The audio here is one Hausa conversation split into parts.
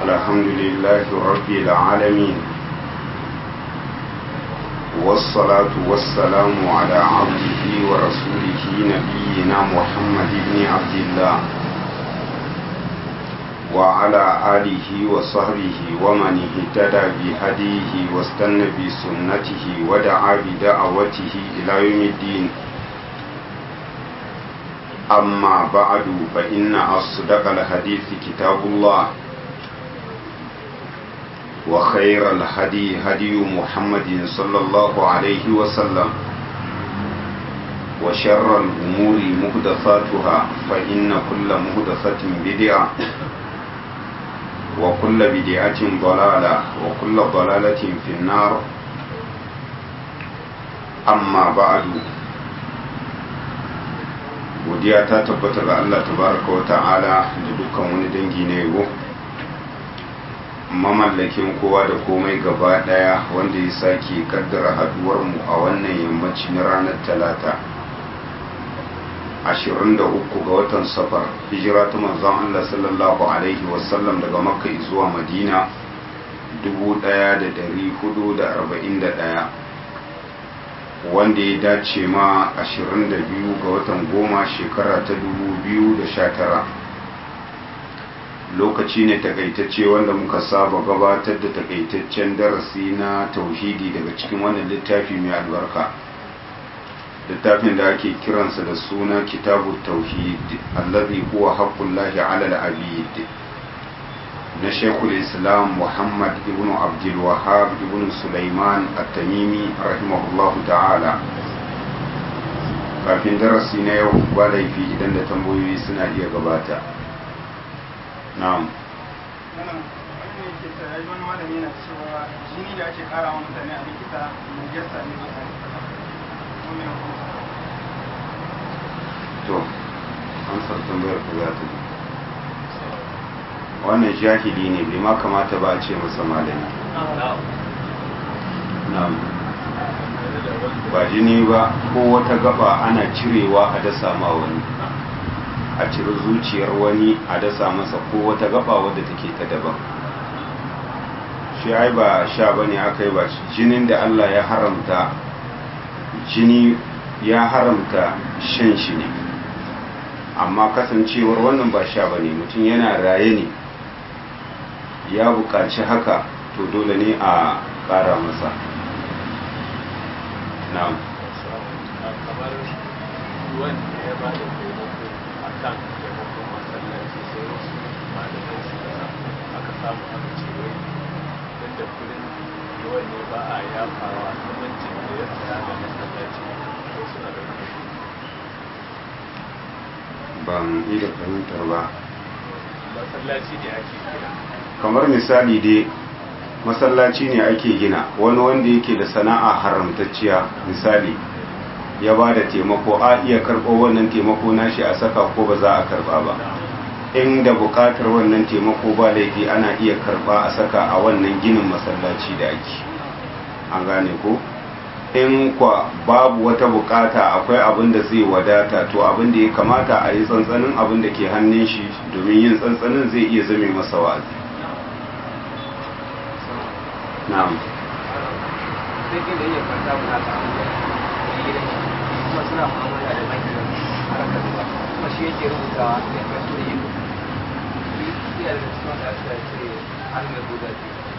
الحمد لله رب العالمين والصلاة والسلام على عبده ورسوله نبينا محمد بن عبد الله وعلى آله وصحبه ومن اهتدى بهديه واستنى بسنته ودعا بدعوته إلى يوم الدين أما بعد فإن أصدق الحديث كتاب الله وخير الهدي هدي محمد صلى الله عليه وسلم وشر الأمور مهدفاتها فإن كل مهدفة بدعة وكل بدعة ضلالة وكل ضلالة في النار أما بعد godiya ta tabbata ga Allah tabaraka wa ta'ala da dukkan wani dangi na yabo mamallakin kowa da komai gaba daya wanda ya sake kaddara haduwar mu a wannan yammaci na ranar talata 23 ga watan safar hijira ta manzon Allah sallallahu alaihi wasallam daga makka zuwa madina 1441 wanda ya dace ma 22 ga watan goma shekara ta 2019 lokaci ne takaitacce wanda muka saba gabatar da takaitaccen darasi na tauhidi daga cikin wannan littafi mai albarka littafin da ake kiransa da suna kitabu tauhid allazi huwa haqqullahi ala al-abid na shekul islam muhammad ibn abdul wahab ibn sulaiman at-tamimi rahimahullahu ta'ala kafin darasi na yau ba laifi idan da tambayoyi suna iya gabata na'am wani malami yana cewa jini da ake kara wa mutane a likita mai jasa ne ba to amsar tambayar ka za ta wannan jahili ne bai ma kamata ba a ce masa malami na'am ba jini ba ko wata gaba ana cirewa a dasa ma wani a ciri zuciyar wani a dasa masa ko wata gaba wadda take ta daban shi ai ba sha bane aka yi ba jinin da Allah ya haramta jini ya haramta shan shi ne amma kasancewar wannan ba sha bane mutum yana raye ne ya buƙaci haka to dole ne a ƙara masa na'am kamar ruwan da ya ba da taimako a kan taimakon masallaci sai wasu malamai suka aka samu aka ce wai don da kudin ruwan ne ba a yafawa zamancin da ya tsaya ga masallaci ko suna da ban iya fahimtar ba masallaci ne ake kira kamar misali dai masallaci ne ake gina wani wanda yake da sana'a haramtacciya misali ya ba da taimako a iya karɓo wannan taimako nashi a saka ko ba za a karɓa ba inda buƙatar wannan taimako ba laifi ana iya karɓa a saka a wannan ginin masallaci da ake an gane ko in kwa babu wata bukata akwai abin da zai wadata to abin da ya kamata a yi tsantsanin abin da ke hannun shi domin yin tsantsanin zai iya zame masa wa'azi na'am sai da iya kwanta mu haka kuma suna mu'amala da banki harkar ruwa kuma shi yake rubuta ya kai su da yi iya da cikin da aka ce an mai buga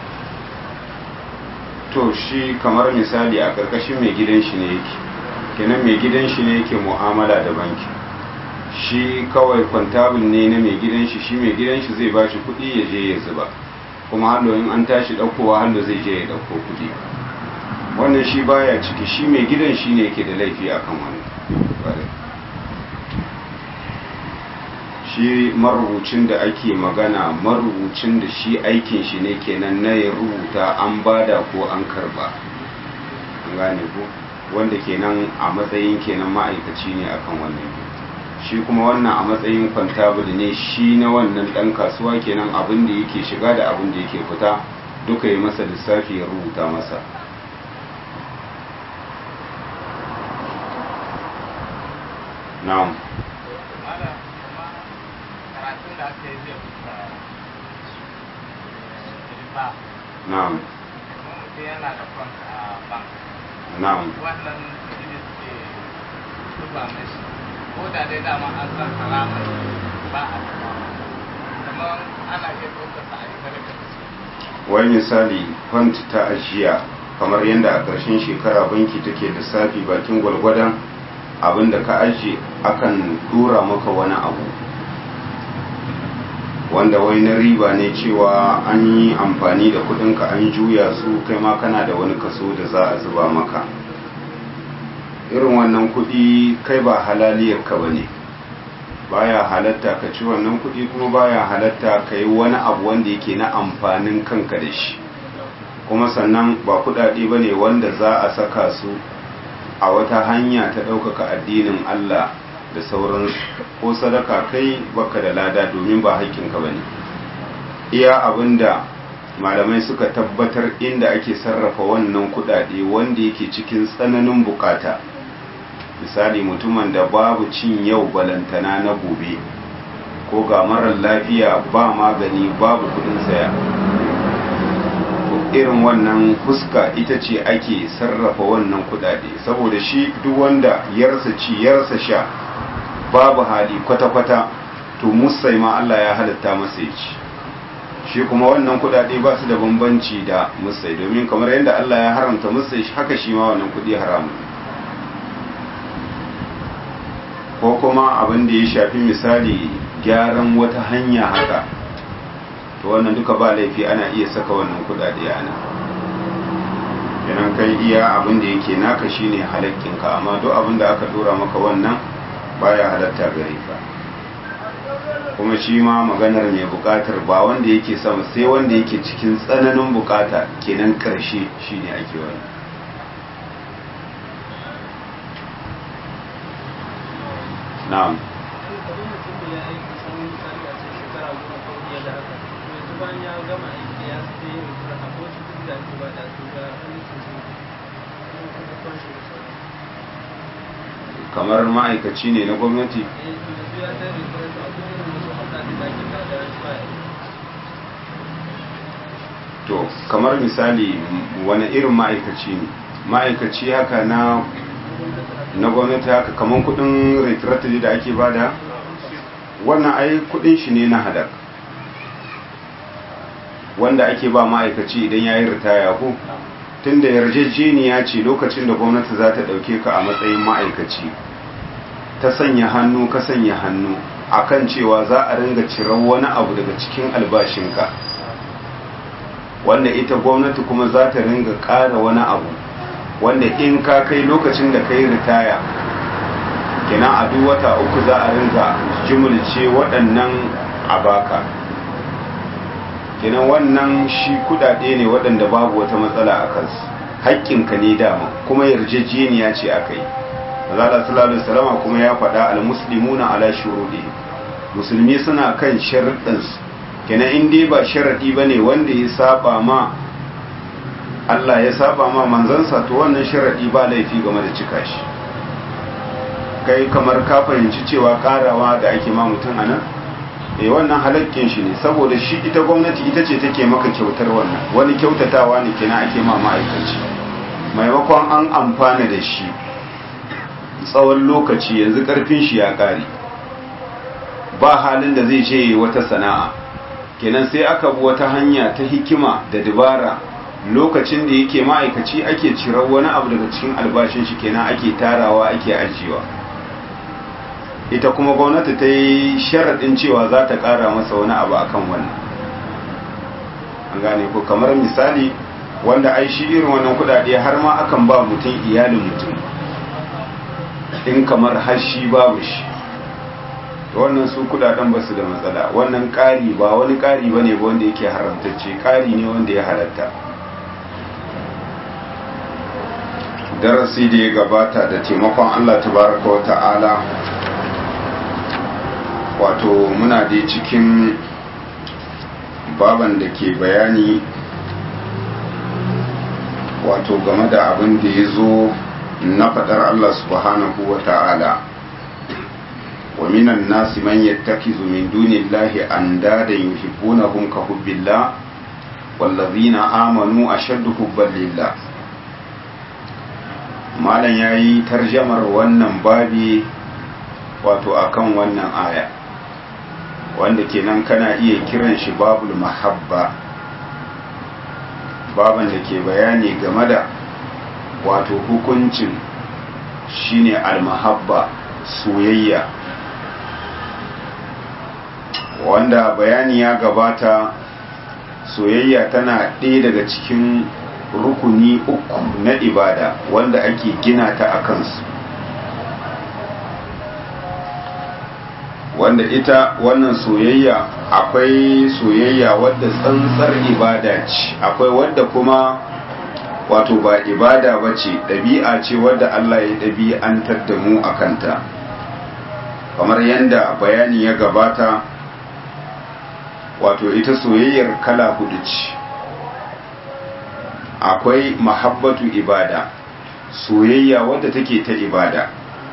to shi kamar misali a ƙarƙashin mai gidan shi ne yake kenan mai gidan shi ne yake mu'amala da banki shi kawai kwantabul ne na mai gidan shi shi mai gidan shi zai ba shi kuɗi ya je ya zuba kuma hallo in an tashi ɗaukowa hallo zai je ya ɗauko kuɗi wannan shi baya ciki shi mai gidan shi ne yake da laifi akan wani shi marubucin da ake magana marubucin da shi aikin shi ne kenan na ya rubuta an bada ko an karba an gane ko wanda kenan a matsayin kenan ma'aikaci ne akan wannan shi kuma wannan a matsayin kwantabul ne shi na wannan dan kasuwa kenan abin da yake shiga da abin da yake fita duka yi masa lissafi ya rubuta masa na'am karatun da aka yi zai fuska ba na'am kuma mutum yana da bank a bank na'am wannan shi ne suke zuba mashi ko da dai dama an san haramai ba a taba kamar ana iya ɗaukar sa a yi sadaka da su wai misali font ta ajiya kamar yadda a ƙarshen shekara banki take lissafi bakin gwalgwadon abin da ka ajiye akan dura maka wani abu wanda wai na riba ne cewa an yi amfani da kudinka an juya su kai ma kana da wani kaso da za a zuba maka irin wannan kudi kai ba halaliyarka ba ne baya halatta ka ci wannan kudi kuma baya halatta ka yi wani abu wanda yake na amfanin kanka da shi kuma sannan ba kudade ba ne wanda za a saka su a wata hanya ta ɗaukaka addinin Allah da sauransu ko sadaka kai baka da lada domin ba haƙƙinka ba ne iya abinda malamai suka tabbatar inda ake sarrafa wannan kudade wanda yake cikin tsananin bukata misali mutumin da babu cin yau balantana na gobe ko ga marar lafiya ba magani babu kudin saya irin wannan fuska ita ce ake sarrafa wannan kudade saboda shi duk wanda yarsa ci yarsa sha babu hali kwata-kwata to musai ma Allah ya halatta masa ya ci shi kuma wannan kudade ba su da bambanci da musai domin kamar yadda Allah ya haramta musai haka shi ma wannan kudi haramun ko kuma abin da ya shafi misali gyaran wata hanya haka to wannan duka ba laifi ana iya saka wannan kudade ana yanan kai iya abin da yake naka shine halakkinka amma duk abin da aka dora maka wannan baya halatta gare ka kuma shi ma maganar mai bukatar ba wanda yake sama sai wanda yake cikin tsananin bukata kenan karshe shine ake wani na'am kamar ma'aikaci ne na gwamnati to kamar misali wani irin ma'aikaci ne ma'aikaci haka na na gwamnati haka kamar kudin retirata da ake bada wannan ai kudin shi ne na hadar wanda ake ba ma'aikaci idan ya yi ritaya ko tun da yarjejeniya ce lokacin da gwamnati za ta ɗauke ka a matsayin ma'aikaci ta sanya hannu ka sanya hannu akan cewa za a ringa cirar wani abu daga cikin albashinka wanda ita gwamnati kuma za ta ringa ƙara wani abu wanda in ka kai lokacin da ka yi ritaya kina a duk wata uku za a ringa jimulce waɗannan a baka kenan wannan shi kudade ne waɗanda babu wata matsala a kansu haƙƙinka ne dama kuma yarjejeniya ce aka yi Allah sallallahu alaihi kuma ya faɗa al-muslimuna ala shurudi musulmi suna kan sharuɗansu kenan in dai ba sharadi bane wanda ya saba ma Allah ya saba ma manzansa to wannan sharadi ba laifi game da cika shi kai kamar ka fahimci cewa karawa da ake ma mutum anan eh wannan halakkin shi ne saboda shi ita gwamnati ita ce take maka kyautar wannan wani kyautatawa ne kenan ake ma ma'aikaci maimakon an amfana da shi tsawon lokaci yanzu karfin shi ya kare ba halin da zai je wata sana'a kenan sai aka bi wata hanya ta hikima da dabara lokacin da yake ma'aikaci ake cirar wani abu daga cikin albashin shi kenan ake tarawa ake ajiyewa ita kuma gwamnati ta yi sharaɗin cewa za ta ƙara masa wani abu akan wannan an gane ko kamar misali wanda ai shi irin wannan kuɗaɗe har ma akan ba mutum iyalin mutum in kamar har shi babu shi wannan su kudaden ba su da matsala wannan ƙari ba wani ƙari ba ne wanda yake haramtacce ƙari ne wanda ya halatta darasi da ya gabata da taimakon allah tabaraka wa ta'ala wato muna da cikin baban da ke bayani wato game da abin da ya zo na faɗar allah subhanahu wa ta'ala ومن الناس من يتخذ من دون الله أندادا يحبونهم كحب الله wallazina amanu ashaddu hubban lillah malam yayi tarjamar wannan babi wato akan wannan aya wanda kenan kana iya kiran shi babul mahabba baban da ke bayani game da wato hukuncin shine almahabba soyayya wanda bayani ya gabata soyayya tana ɗaya daga cikin rukuni uku na ibada wanda ake gina ta a kansu wanda ita wannan soyayya akwai soyayya wadda tsantsar ibada ce akwai wadda kuma wato ba ibada ba ce ɗabi'a ce wadda Allah ya ɗabi'antar da mu a kanta kamar yadda bayani ya gabata wato ita soyayyar kala hudu ce akwai mahabbatu ibada soyayya wadda take ta ibada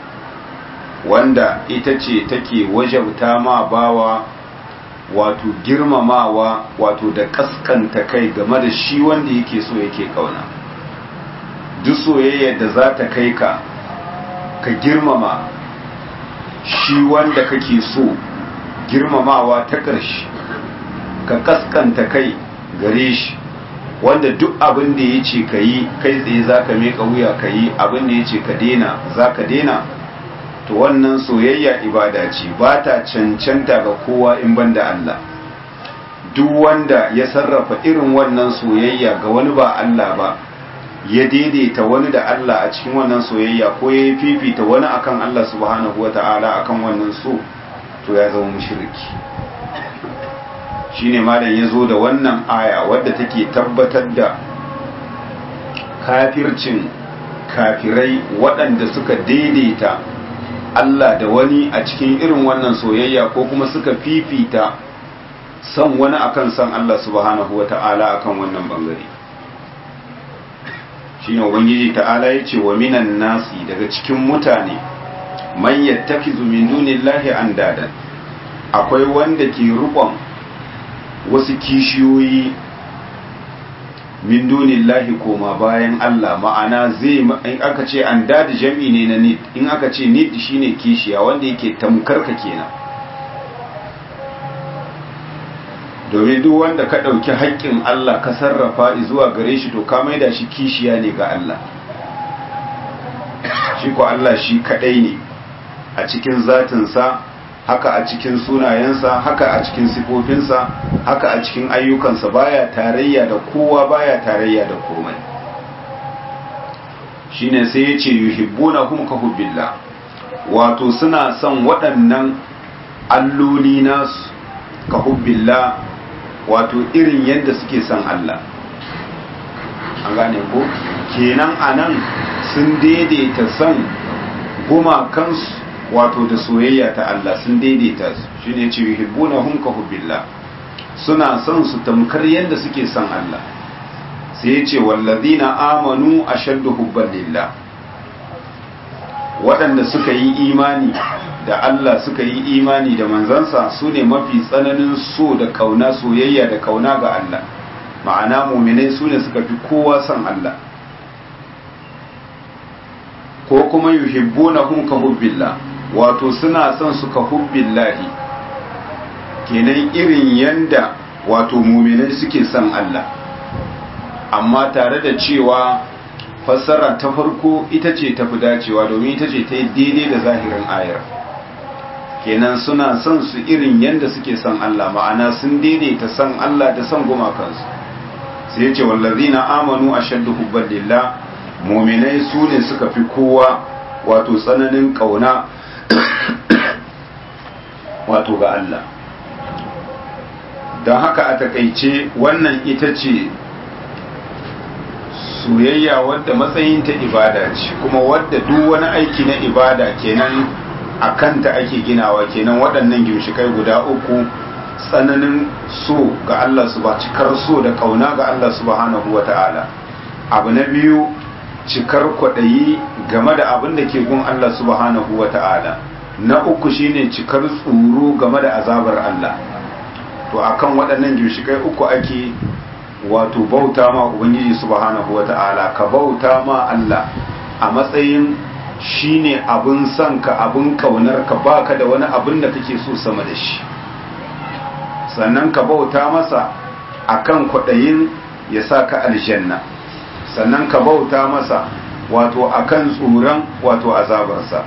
wanda ita ce take wajabta ma bawa wato girmamawa wato da kaskanta kai game da shi wanda yake so yake kauna duk soyayyar da za ta kai ka ka girmama shi wanda kake so girmamawa ta ƙarshe ka kaskanta kai gare shi wanda duk abin da ya ce ka yi kai tsaye za ka meka wuya ka yi abin da ya ce ka dena za ka dena to wannan soyayya ibada ce ba ta cancanta ga kowa in banda Allah duk wanda ya sarrafa irin wannan soyayya ga wani ba Allah ba ya daidaita wani da Allah a cikin wannan soyayya ko ya fifita wani akan Allah subhanahu wata'ala akan wannan so to ya zama mushriki shine malam ya zo da wannan aya wadda take tabbatar da kafircin kafirai waɗanda suka daidaita Allah da wani a cikin irin wannan soyayya ko kuma suka fifita son wani akan son Allah subhanahu wa ta'ala akan wannan bangare shi ne ubangiji ta'ala ya ce wa minan nasi daga cikin mutane man yattakizu min dunillahi andadan akwai wanda ke rukon wasu kishiyoyi min dunillahi koma bayan Allah ma'ana zai in aka ce an dadi jami ne na nid in aka ce nid shine kishiya wanda yake tamkarka kenan domin duk wanda ka ɗauki haƙƙin Allah ka sarrafa zuwa gare shi to ka maida shi kishiya ne ga Allah shi ko Allah shi kaɗai ne a cikin zatinsa haka a cikin sunayensa haka a cikin sifofinsa haka a cikin ayyukansa baya tarayya da kowa baya tarayya da komai shine sai ya ce yuhibbuna hum ka hubbillah wato suna son waɗannan alloli nasu ka hubbillah wato irin yadda suke son Allah an gane ko kenan anan sun daidaita son gumakansu wato da soyayya ta Allah sun daidaita su shine ce yuhibbunahum ka hubbillah suna son su tamkar yadda suke son Allah sai ya ce wallazina amanu ashaddu hubban lillah waɗanda suka yi imani da Allah suka yi imani da manzansa su ne mafi tsananin so da kauna soyayya da kauna ga Allah ma'ana muminai su ne suka fi kowa son Allah ko kuma yuhibbunahum ka hubbillah wato suna son su ka hubbillahi kenan irin yanda wato muminai suke son Allah amma tare da cewa fassara ta farko ita ce tafi dacewa domin ita ce ta yi daidai da zahirin ayar kenan suna son su irin yanda suke son Allah ma'ana sun daidaita son Allah da son gumakansu sai ya ce wallazina amanu ashaddu hubban lillah muminai su ne suka fi kowa wato tsananin kauna wato ga Allah don haka a takaice wannan ita ce soyayya wadda matsayinta ibada ce kuma wadda duk wani aiki na ibada kenan a kanta ake ginawa kenan waɗannan gimshikai guda uku tsananin so ga Allah su ba cikar so da kauna ga Allah subhanahu wa ta'ala abu na biyu cikar kwaɗayi game da abin da ke gun Allah subhanahu wa ta'ala na uku shine cikar tsoro game da azabar Allah to akan waɗannan ginshikai uku ake wato bauta ma ubangiji subhanahu wata'ala ka bauta ma Allah a matsayin shine abin son ka abin kaunar ka baka da wani abin da kake so sama da shi sannan ka bauta masa akan kwaɗayin ya sa ka aljanna sannan ka bauta masa wato akan tsoron wato azabarsa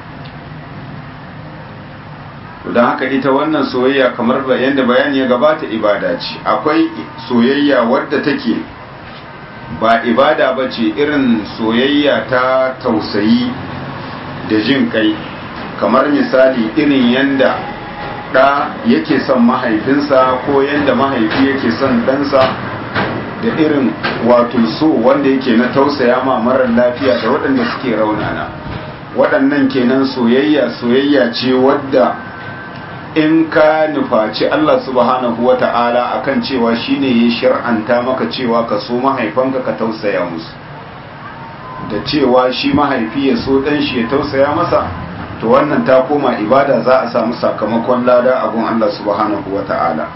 don haka ita wannan soyayya kamar yadda bayani ya gabata ibada ce akwai soyayya wadda take ba ibada ba ce irin soyayya ta tausayi da jin kai kamar misali irin yadda ɗa yake son mahaifinsa ko yadda mahaifi yake son ɗansa da irin wato so wanda yake na tausaya ma marar lafiya da waɗanda suke raunana waɗannan kenan soyayya soyayya ce wadda in ka nufaci Allah subhanahu wa ta'ala akan cewa shine ya shir'anta maka cewa ka so mahaifanka ka tausaya musu da cewa shi mahaifi ya so ɗan shi ya tausaya masa to wannan ta koma ibada za a samu sakamakon lada a gun Allah subhanahu wa ta'ala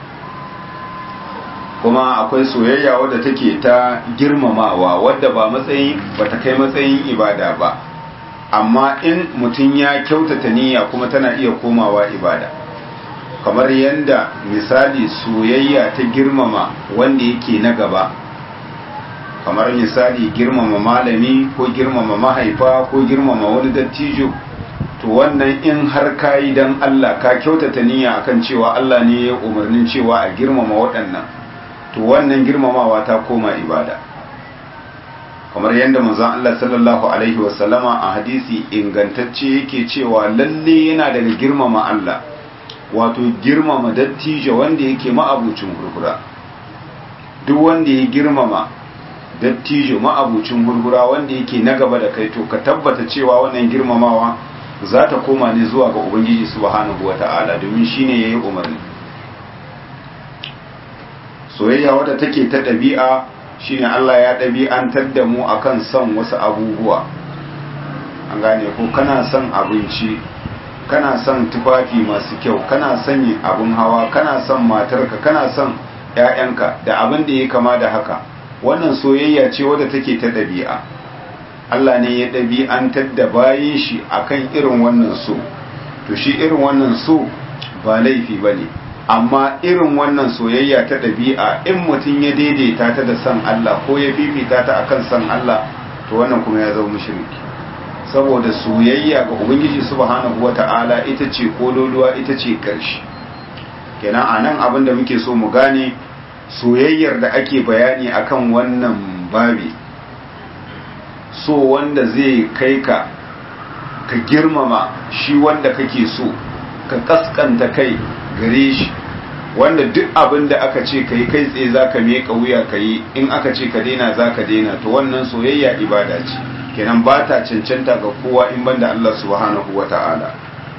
kuma akwai soyayya wadda take ta girmamawa wadda ba matsayin ba ta kai matsayin ibada ba amma in mutum ya kyautata niyya kuma tana iya komawa ibada kamar yadda misali soyayya ta girmama wanda yake na gaba kamar misali girmama malami ko girmama mahaifa ko girmama wani dattijo to wannan in har kayi dan Allah ka kyautata niyya akan cewa Allah ne ya umarnin cewa a girmama waɗannan to wannan girmamawa ta koma ibada kamar yadda manzon Allah sallallahu alaihi wasallama a hadisi ingantacce yake cewa lalle yana daga girmama Allah wato girmama dattijo wanda yake ma'abucin hurhura duk wanda ya girmama dattijo ma'abucin hurhura wanda yake na gaba da kai to ka tabbata cewa wannan girmamawa za ta koma ne zuwa ga ubangiji subhanahu wata'ala domin shine yayi umarni soyayya wadda take ta ɗabi'a shine Allah ya ɗabi'antar da mu akan son wasu abubuwa an gane ko kana son abinci kana son tufafi masu kyau kana son yin abin hawa kana son matarka kana son ‘ya'yanka da abin da ya kama da haka wannan soyayya ce wadda take ta ɗabi'a Allah ne ya ɗabi'antar da bayin shi akan irin wannan so to shi irin wannan so ba laifi ba ne amma irin wannan soyayya ta ɗabi'a in mutum ya daidaita ta da san Allah ko ya fifita ta akan san Allah to wannan kuma ya zama mushriki saboda soyayya ga ubangiji subhanahu wata'ala ita ce kololuwa ita ce karshe kenan anan abin da muke so mu gane soyayyar da ake bayani akan wannan babi so wanda zai kai ka ka girmama shi wanda kake so ka kaskanta kai gare shi wanda duk abin da aka ce ka yi kai tsaye za ka meka wuya ka yi in aka ce ka daina za ka daina to wannan soyayya ibada ce kenan ba ta cancanta ga kowa in banda Allah subhanahu wa ta'ala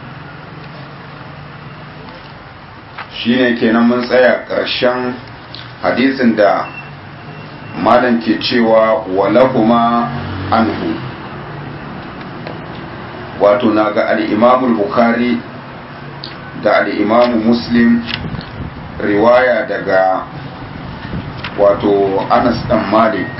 shi ne kenan mun tsaya ƙarshen hadisin da malam ke cewa walahuma anhu wato na ga al'imamul bukhari da al'imamu muslim riwaya daga wato anas dan malik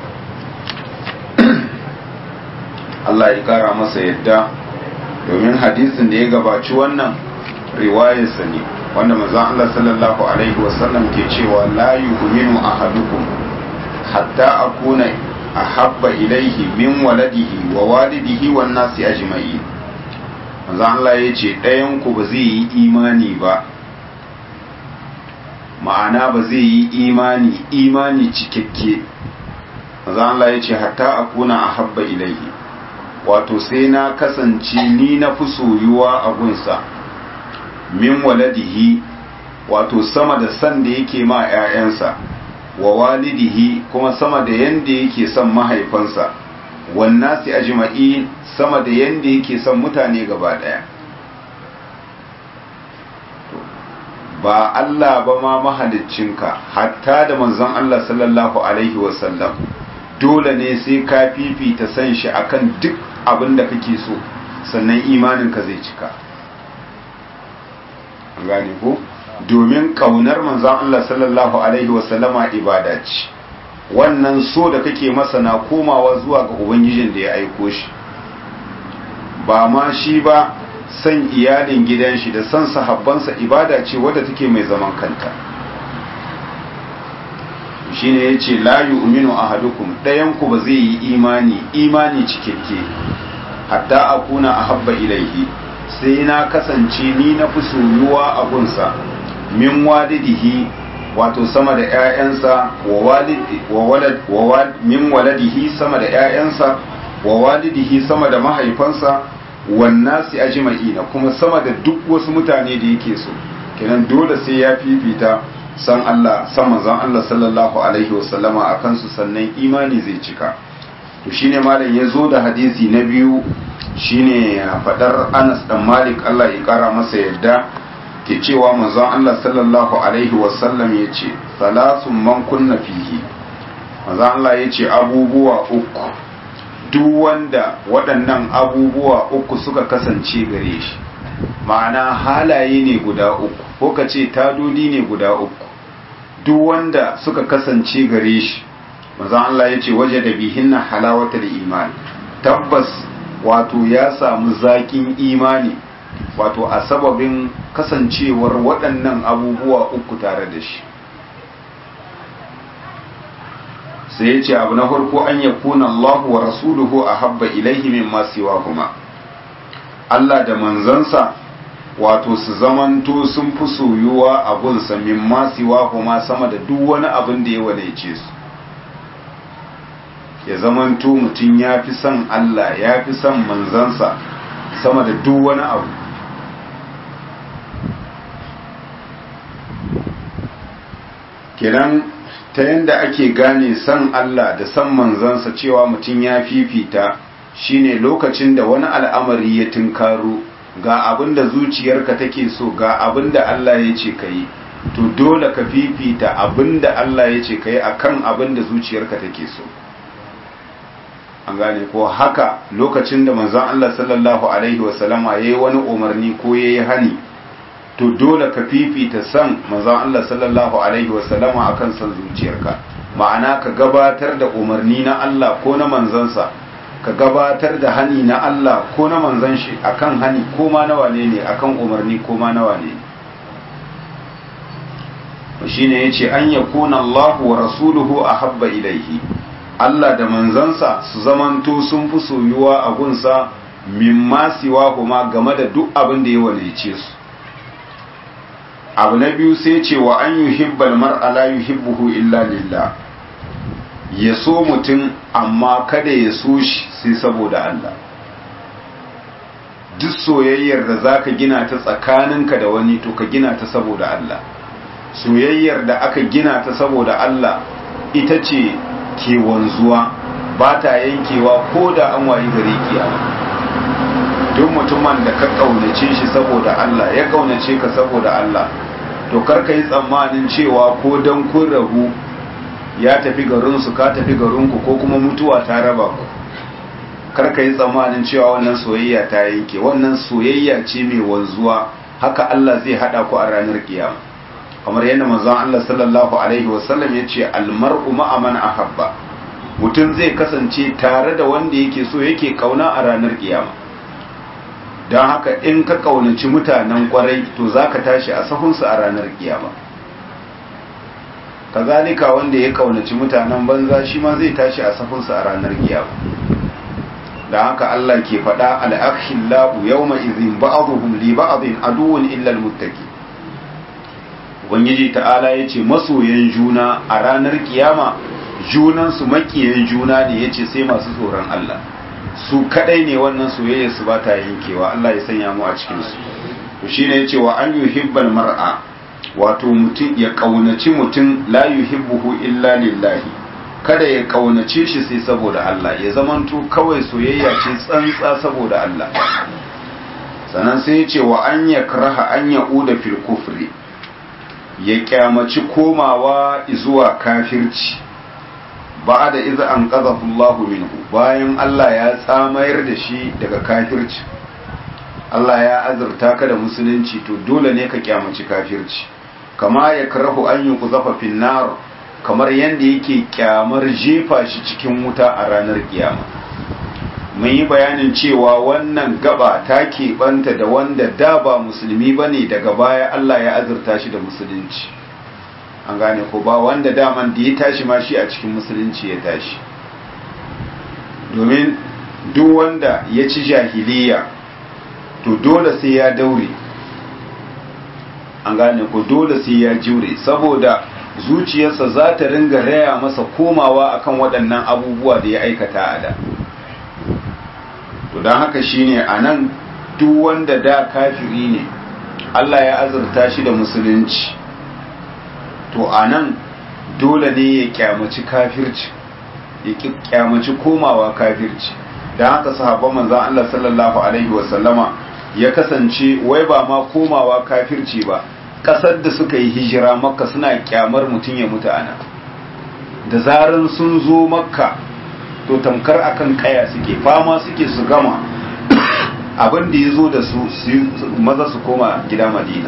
Allah ya kara masa yadda domin hadisin da ya gabaci wannan riwayarsa ne wanda manzon Allah sallallahu alaihi wasallam ke cewa la yu'minu ahadukum hatta akuna ahabba ilaihi min waladihi wa walidihi wan nasi ajma'in manzon Allah ya ce ɗayan ku ba zai yi imani ba ma'ana ba zai yi imani imani cikakke manzon Allah ya ce hatta akuna ahabba ilaihi wato sai na kasance ni na fi soyuwa a gunsa min waladihi wato sama da san da yake ma 'ya'yansa wa walidihi kuma sama da yanda yake son mahaifansa wannasi ajma'in sama da yanda yake son mutane gaba daya ba Allah ba ma mahaliccinka hatta da manzon Allah sallallahu alaihi wasallam dole ne sai ka fifita san shi akan duk abin da kake so sannan imaninka zai cika gane ko domin kaunar manzon Allah sallallahu alaihi wasallama ibada ce wannan so da kake masa na komawa zuwa ga ubangijin da ya aiko shi ba ma shi ba san iyalin gidan shi da san sahabbansa ibada ce wadda take mai zaman kanta shine yace la yu'minu ahadukum dayan ku ba zai yi imani imani cikakke hatta akuna ahabba ilaihi sai na kasance ni na fi soyuwa a gunsa min walidihi wato sama da ƴaƴansa wa walidi wa walad wa min waladihi sama da ƴaƴansa wa walidihi sama da mahaifansa wan nasi ajma'ina kuma sama da duk wasu mutane da yake so kenan dole sai ya fifita san Allah san manzon Allah sallallahu alaihi wasallama a kansu sannan imani zai cika to shine malam ya zo da hadisi na biyu shine fadar Anas dan Malik Allah ya kara masa yadda ke cewa manzon Allah sallallahu alaihi wasallam ya ce salasun man kunna fihi manzon Allah ya ce abubuwa uku duk wanda waɗannan abubuwa uku suka kasance gare shi ma'ana halaye ne guda uku ko ka ce tadodi ne guda uku duk wanda suka kasance gare shi manzon Allah ya ce waje da bihinna halawatar imani tabbas wato ya samu zaƙin imani wato a sababin kasancewar waɗannan abubuwa uku tare da shi sai ya ce abu na farko an ya kuna Allah wa rasuluhu a habba ilaihi min masu kuma Allah da manzansa wato su zamanto sun fi soyuwa a gunsa min masu kuma sama da duk wani abin da ya wadaice su ya zamanto mutum ya fi son Allah ya fi son manzansa sama da duk wani abu kenan ta yadda ake gane son Allah da son manzansa cewa mutum ya fifita shine lokacin da wani al'amari ya tunkaro ga abin da zuciyarka take so ga abin da Allah ya ce ka yi to dole ka fifita abin da Allah ya ce ka yi a kan abin da zuciyarka take so an gane ko haka lokacin da manzon Allah sallallahu alaihi wasallama ya yi wani umarni ko ya yi hani to dole ka fifita san manzon Allah sallallahu alaihi wasallama akan san zuciyarka ma'ana ka gabatar da umarni na Allah ko na manzansa ka gabatar da hani na Allah ko na manzan shi akan hani ko ma na wane ne akan umarni ko ma na wane ne shine yace an yakuna Allah wa rasuluhu ahabba ilaihi Allah da manzansa su zamanto sun fi soyuwa a gunsa mimma siwa kuma game da duk abin da ya walice su abu na biyu sai ce wa an yuhibbal mar'a la yuhibbuhu illa lillah ya so mutum amma kada ya so shi sai saboda Allah duk soyayyar da zaka gina ta tsakaninka da wani to ka gina ta saboda Allah soyayyar da aka gina ta saboda Allah ita ce ke wanzuwa ba ta yankewa ko da an wayi gare kiyama duk mutumin da ka kaunace shi saboda Allah ya kaunace ka saboda Allah to kar ka yi tsammanin cewa ko dan kun rahu ya tafi garinsu ka tafi garinku ko kuma mutuwa ta raba ku kar ka yi tsammanin cewa wannan soyayya ta yanke wannan soyayya ce mai wanzuwa haka Allah zai hada ku a ranar kiyama kamar yadda manzon Allah sallallahu alaihi wasallam ya ce almar'u ma'a man ahabba mutum zai kasance tare da wanda yake so yake kauna a ranar kiyama don haka in ka kaunaci mutanen kwarai to zaka tashi a sahunsu a ranar kiyama kazalika wanda ya kaunaci mutanen banza shi ma zai tashi a sahunsu a ranar kiyama da haka Allah ke faɗa al'akhillahu yawma izin ba'dhum li ba'dhin aduwwun illa al-muttaqin ubangiji ta'ala ya ce masoyan juna a ranar kiyama junansu makiyan juna ne ya ce sai masu tsoron Allah su kadai ne wannan soyayya su ba ta yankewa Allah ya sanya mu a cikinsu to shine ya ce wa an yuhibbal mar'a wato mutum ya kaunaci mutum la yuhibbuhu illa lillahi kada ya kaunace shi sai saboda Allah ya zamanto kawai soyayya ce tsantsa saboda Allah sannan sai ya ce wa an yakraha an ya'uda fil kufri ya kyamaci komawa zuwa kafirci ba da iza an Allahu minhu bayan Allah ya tsamayar da shi daga kafirci Allah ya azurta ka da musulunci to dole ne ka kyamaci kafirci kama ya karahu an yi kuzafa finnar kamar yadda yake kyamar jefa shi cikin wuta a ranar kiyama mun yi bayanin cewa wannan gaba ta keɓanta da wanda da ba musulmi ba ne daga baya Allah ya azurta shi da musulunci an gane ko ba wanda daman da ya tashi ma shi a cikin musulunci ya tashi domin duk wanda ya ci jahiliya to dole sai ya daure an gane ko dole sai ya jure saboda zuciyarsa za ta ringa raya masa komawa akan waɗannan abubuwa da ya aikata a da to don haka shine a nan duk wanda da kafiri ne Allah ya azurta shi da musulunci to a nan dole ne ya kyamaci kafirci ya kyamaci komawa kafirci don haka sahabban manzan Allah sallallahu alaihi wasallama ya kasance wai ba ma komawa kafirci ba kasar da suka yi hijira makka suna kyamar mutum ya mutu ana da zaran sun zo makka to tamkar akan kaya suke fama suke su gama abin da ya zo da su maza su koma gida madina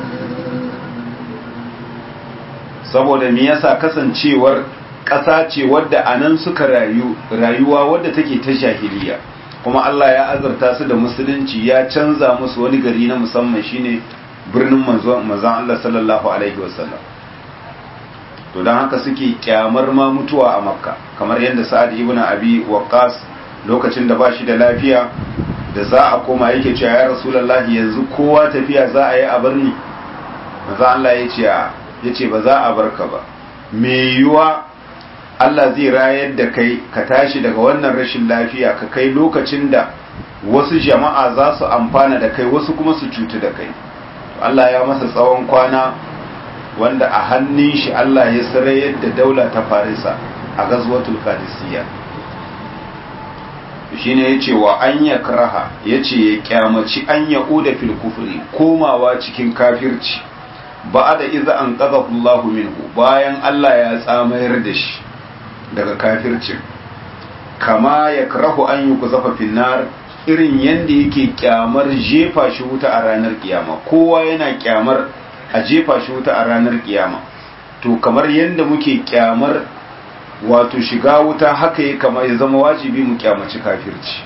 saboda me yasa kasancewar ƙasa ce wadda a nan suka rayu rayuwa wadda take ta jahiliya kuma Allah ya azurta su da musulunci ya canza musu wani gari na musamman shine birnin manzon Allah sallallahu alaihi wasallam to don haka suke kyamar ma mutuwa a makka kamar yadda sa'ad ibn abi waqqas lokacin da ba shi da lafiya da za a koma yake cewa ya rasulullahi yanzu kowa tafiya za a yi a birni manzo Allah ya ce ya ce ba za a barka ba me yiwa Allah zai rayar da kai ka tashi daga wannan rashin lafiya ka kai lokacin da wasu jama'a za su amfana da kai wasu kuma su cutu da kai Allah ya masa tsawon kwana wanda a hannun shi Allah ya sarayar da daula ta farisa a gazwatul qadisiyya shine yace wa an yakraha yace ya kyamaci an yauda fil kufri komawa cikin kafirci ba'da idza an qadahu Allahu minhu bayan Allah ya tsamayar da shi daga kafircin kama yakrahu an yuqzafa fil nar irin yanda yake kyamar jefa shi wuta a ranar kiyama kowa yana kyamar a jefa shi wuta a ranar kiyama to kamar yadda muke kyamar wato shiga wuta haka ya kama ya zama wajibi mu kyamaci kafirci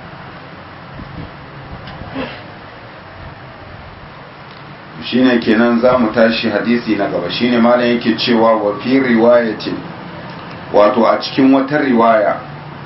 shine kenan za mu tashi hadisi na gaba shine malam yake cewa wa fi riwayatin wato a cikin wata riwaya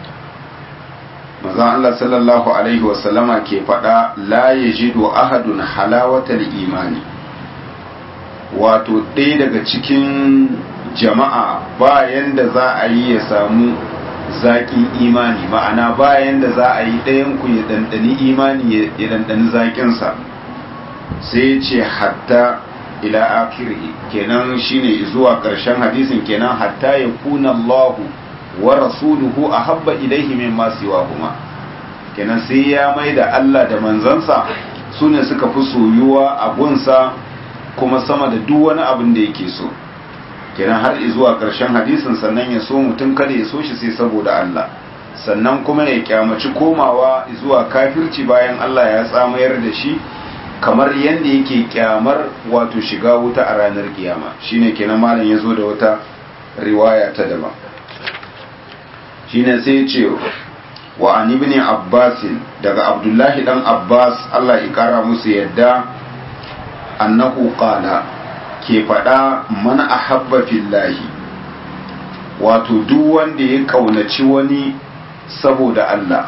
maza Allah sallallahu alaihi wasallama ke faɗa la yajidu ahadun halawatal imani wato ɗaya daga cikin jama'a bayan da za a yi ya samu zaƙin imani ma'ana bayan da za a yi ɗayanku ya ɗanɗani imani ya ɗanɗani zaƙinsa sai ya ce hatta ila akiri kenan shine zuwa ƙarshen hadisin kenan hatta ya kuna Allahu wa rasuluhu a habba ilaihi min masu kuma kenan sai ya mai da Allah da manzansa su ne suka fi soyuwa a gunsa kuma sama da duk wani abin da yake so kenan har zuwa ƙarshen hadisin sannan ya so mutum kada ya so shi sai saboda Allah sannan kuma ya kyamaci komawa zuwa kafirci bayan Allah ya tsamayar da shi kamar yadda yake kyamar wato shiga wuta a ranar kiyama shine kenan malam ya zo da wata riwaya ta daban shine sai ya ce wa an ibn abbas daga abdullahi dan abbas Allah ya kara musu yadda annahu qala ke faɗa mana ahabba fillahi wato duk wanda ya kaunaci wani saboda Allah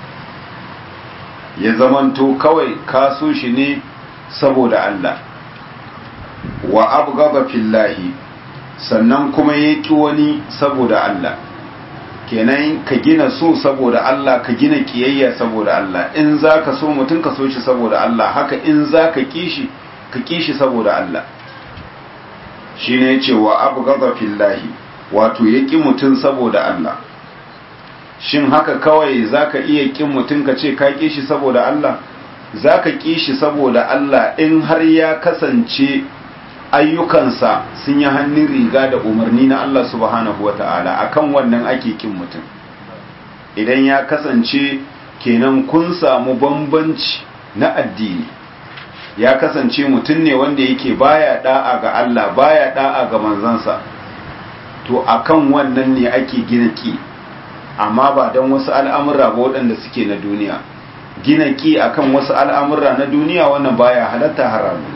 ya zamanto kawai kaso shi ne saboda Allah wa abgaba fillahi sannan kuma ya ki wani saboda Allah kenan ka gina so saboda Allah ka gina kiyayya saboda Allah in za ka so mutum ka so shi saboda Allah haka in za ka kishi ka kishi saboda Allah shi ne ce wa abgaba fillahi wato ya ki mutum saboda Allah shin haka kawai zaka iya kin mutum ka ce ka ƙi shi saboda Allah zaka ƙi shi saboda Allah in har ya kasance ayyukansa sun yi hannun riga da umarni na Allah subhanahu wata'ala akan wannan ake kin mutum idan ya kasance kenan kun samu bambanci na addini ya kasance mutum ne wanda yake baya da'a ga Allah baya da'a ga manzansa to akan wannan ne ake gina ki amma ba don wasu al'amura ba waɗanda suke na duniya gina ki akan wasu al'amura na duniya wannan baya halatta haramun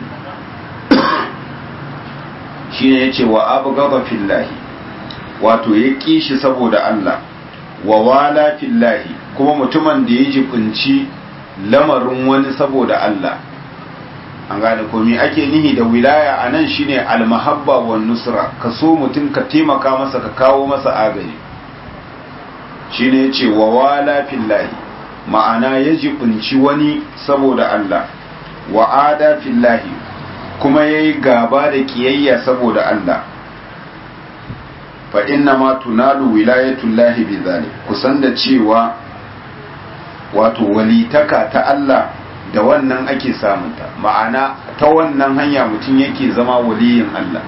shi ne ya ce wa abu gaba fillahi wato ya ƙi shi saboda Allah wa wala fillahi kuma mutumin da ya jibinci lamarin wani saboda Allah an gane komi ake nihi da wilaya a nan shine almahabba wa nusra ka so mutum ka taimaka masa ka kawo masa agaji shine ya ce wa wala fillahi ma'ana ya jibinci wani saboda Allah wa ada fillahi kuma ya yi gaba da kiyayya saboda Allah fa inna ma tunalu wilayatullahi bi zalik kusan da cewa wato walitaka ta Allah da wannan ake samunta ma'ana ta wannan hanya mutum yake zama waliyin Allah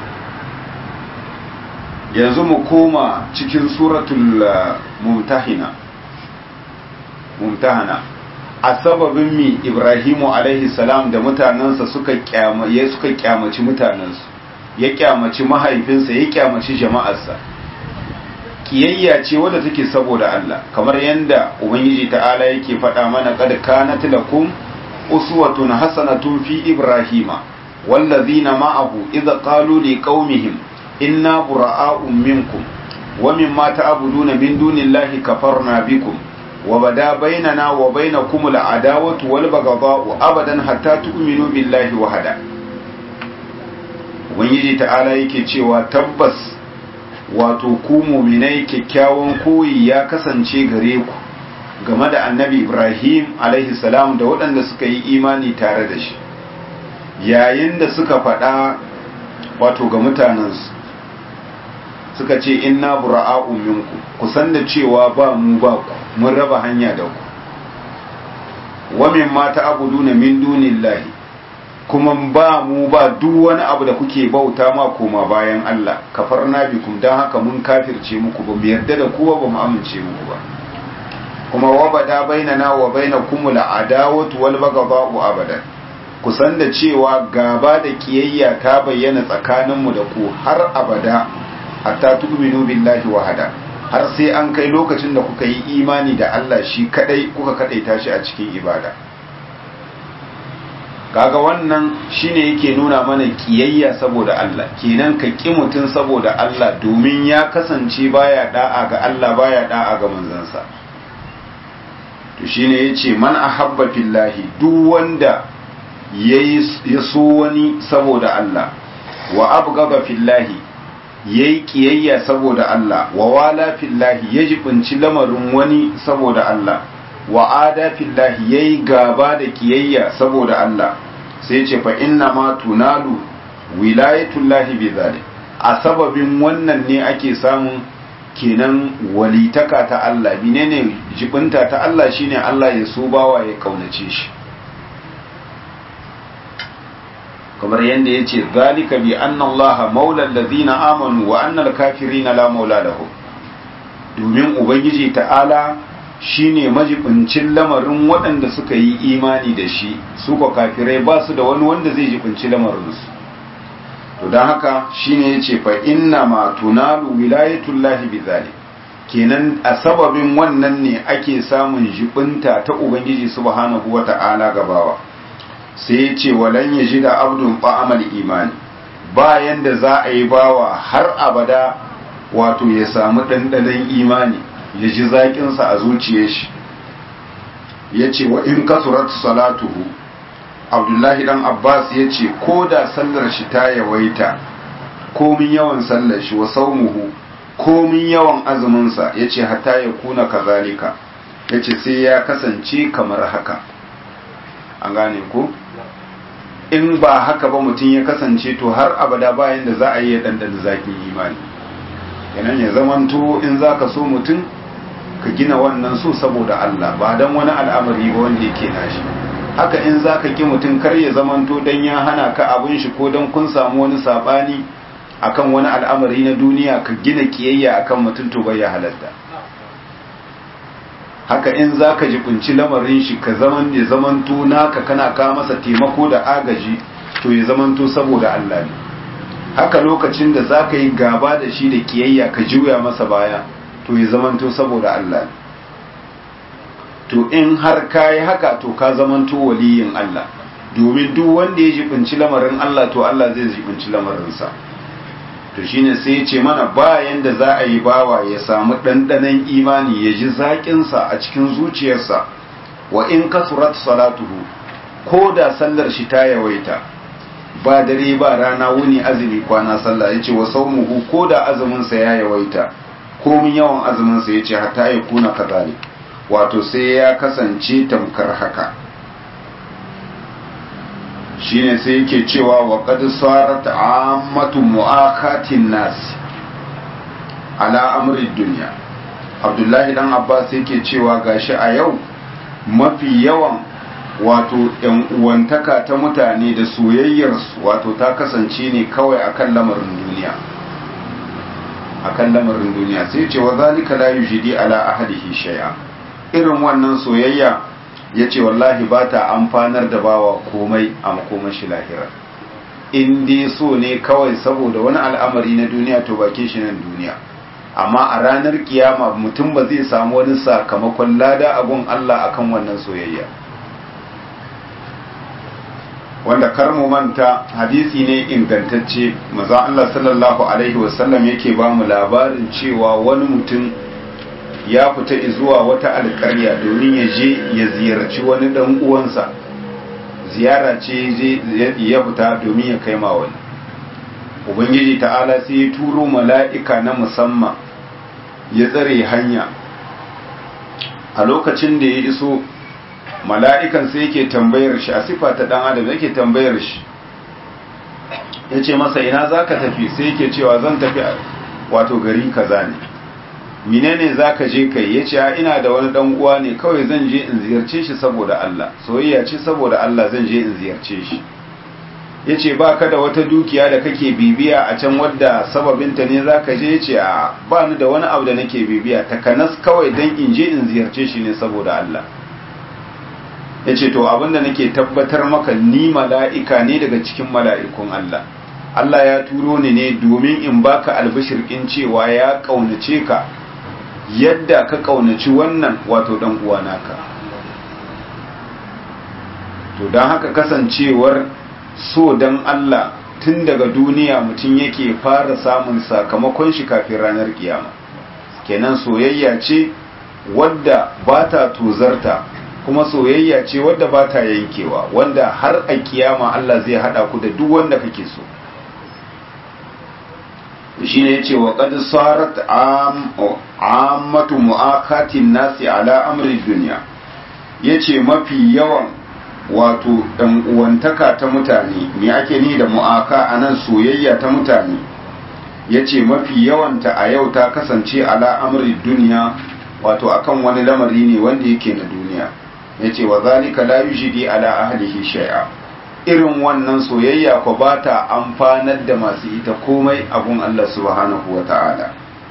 yanzu mu koma cikin suratul mumtahina mumtahana a sababin mi ibrahimu alaihi salam da mutanensa suka kyamaye suka kyamaci mutanensu ya kyamaci mahaifinsa ya kyamaci jama'arsa kiyayya ce wadda take saboda Allah kamar yadda ubangiji ta'ala yake faɗa mana qad kanat lakum uswatun hasanatun fi ibrahima wallazina ma'ahu idza qalu liqaumihim inna bura'a'un minkum wa mimma ta'buduna min dunillahi kafarna bikum wa bada bainana wa bainakum al'adawatu wal baghdha'u abadan hatta tu'minu billahi wahada ubangiji ta'ala yake cewa tabbas wato ku muminai kyakkyawan koyi ya kasance gare ku game da annabi ibrahim alaihi salam da waɗanda suka yi imani tare da shi yayin da suka faɗa wato ga mutanensu suka ce inna bura'a'u minku ku san da cewa ba mu ba ku mun raba hanya da ku wa min ma ta'buduna min dunillahi kuma ba mu ba duk wani abu da kuke bauta ma koma bayan Allah kafarna bikum dan haka mun kafirce muku ba mu yarda da kowa ba mu amince muku ba kuma wa bada bainana wa bainakum al'adawatu wal baghdha'u abadan kusan da cewa gaba da kiyayya ta bayyana tsakaninmu da ku har abada hatta tu'minu billahi wahada har sai an kai lokacin da kuka yi imani da Allah shi kadai kuka kadaita shi a cikin ibada kaga wannan shine yake nuna mana kiyayya saboda Allah kenan ka ki mutun saboda Allah domin ya kasance baya da'a ga Allah baya da'a ga manzansa to shine yace man ahabba fillahi duk wanda yayi ya so wani saboda Allah wa abghaba fillahi yayi kiyayya saboda Allah wa wala fillahi ya jibinci lamarin wani saboda Allah wa ada fillahi yayi gaba da kiyayya saboda Allah sai ce fa inna ma tunalu wilayatullahi bi zalik a sababin wannan ne ake samun kenan walitaka ta Allah menene jibinta ta Allah shine Allah ya so bawa ya kaunace shi kamar yadda ya ce zalika bi anna Allah maula allazina amanu wa anna al-kafirina la maula lahum domin ubangiji ta'ala shine majibincin lamarin waɗanda suka yi imani da shi su ko kafirai ba su da wani wanda zai jibinci lamarinsu to don haka shine ya ce fa inna ma tunalu wilayatullahi bizalik kenan a sababin wannan ne ake samun jibinta ta ubangiji subhanahu wata'ala gabawa sai ya ce walan ya ji da abdun ba'amal imani bayan da za a yi bawa har abada wato ya samu ɗanɗanon imani ya ji zaƙinsa a zuciyar shi ya ce wa in kasurat salatuhu abdullahi dan abbas ya ce ko da sallar shi ta yawaita komin yawan sallar shi wa saumuhu komin yawan azuminsa ya ce hata ya kuna kazalika ya ce sai ya kasance kamar haka an gane ko in ba haka ba mutum ya kasance to har abada bayan da za a yi ya ɗanɗana zaƙin imani yanan ya zamanto in za ka so mutum ka gina wannan so saboda Allah ba don wani al'amari ba wanda yake nashi haka in za ka ƙi mutum kar ya zamanto don ya hana ka abin shi ko don kun samu wani saɓani akan wani al'amari na duniya ka gina kiyayya akan mutum to bai ya halatta haka in za ka jibinci lamarin shi ka zaman ya zamanto naka kana ka masa taimako da agaji to ya zamanto saboda Allah ne haka lokacin da za ka yi gaba da shi da kiyayya ka juya masa baya to ya zamanto saboda Allah ne to in har ka yi haka to ka zamanto waliyin Allah domin duk wanda ya jibinci lamarin Allah to Allah zai jibinci lamarinsa to shine sai ya ce mana bayan da za a yi bawa ya samu ɗanɗanon imani ya ji zaƙinsa a cikin zuciyarsa wa in kasurat salatuhu ko da sallar shi ta yawaita ba dare ba rana wuni azumi kwana sallah ya ce wa saumuhu ko da azuminsa ya yawaita komin yawan azuminsa ya ce hatta ya kuna kazalik wato sai ya kasance tamkar haka shine sai yake cewa wa qad sarat ammatu mu'akatin nas ala amri dunya abdullahi dan abbas yake cewa gashi a yau mafi yawan wato yan uwantaka ta mutane da soyayyarsu wato ta kasance ne kawai akan lamarin duniya akan lamarin duniya sai ce wa zalika la yujidi ala ahadihi shay'a irin wannan soyayya ya ce wallahi ba ta amfanar da bawa komai a makoman shi lahira in dai so ne kawai saboda wani al'amari na duniya to bakin shi nan duniya amma a ranar kiyama mutum ba zai samu wani sakamakon lada abun Allah akan wannan soyayya wanda kar mu manta hadisi ne ingantacce maza Allah sallallahu alaihi wasallam yake ba mu labarin cewa wani mutum ya fita zuwa wata alƙarya domin ya je ya ziyarci wani ɗan uwansa ziyara ce ya fita domin ya kai ma wani ubangiji ta'ala sai ya turo mala'ika na musamman ya tsare hanya a lokacin da ya iso mala'ikan sai yake tambayar shi a sifa ta ɗan adam yake tambayar shi ya ce masa ina za ka tafi sai yake cewa zan tafi wato gari kaza ne menene zaka je kai yace ina da wani dan uwa ne kawai zan je in ziyarce shi saboda Allah soyayya ce saboda Allah zan je in ziyarce shi yace baka da wata dukiya da kake bibiya a can wadda sababinta ne zaka je yace a ba ni da wani abu da nake bibiya takanas kawai dan in je in ziyarce shi ne saboda Allah yace to abinda nake tabbatar maka ni mala'ika ne daga cikin mala'ikun Allah Allah ya turo ni ne domin in baka albishirkin cewa ya kaunace ka yadda ka kaunaci wannan wato dan uwa naka to don haka kasancewar so dan Allah tun daga duniya mutum yake fara samun sakamakon shi kafin ranar kiyama kenan soyayya ce wadda ba ta tozarta kuma soyayya ce wadda ba ta yankewa wanda har a kiyama Allah zai hada ku da duk wanda kake so shi ne ya ce wa ƙadu sarat ammatu mu'akatin nasi ala amri duniya ya ce mafi yawan wato uwantaka ta mutane me ake ni da mu'aka a nan soyayya ta mutane ya ce mafi yawanta a yau ta kasance ala amri duniya wato akan wani lamari ne wanda yake na duniya ya ce wa zalika la yushidi ala ahlihi shay'a irin wannan soyayya ko ba ta amfanar da masu ita komai abun Allah subhanahu wa ta'ala.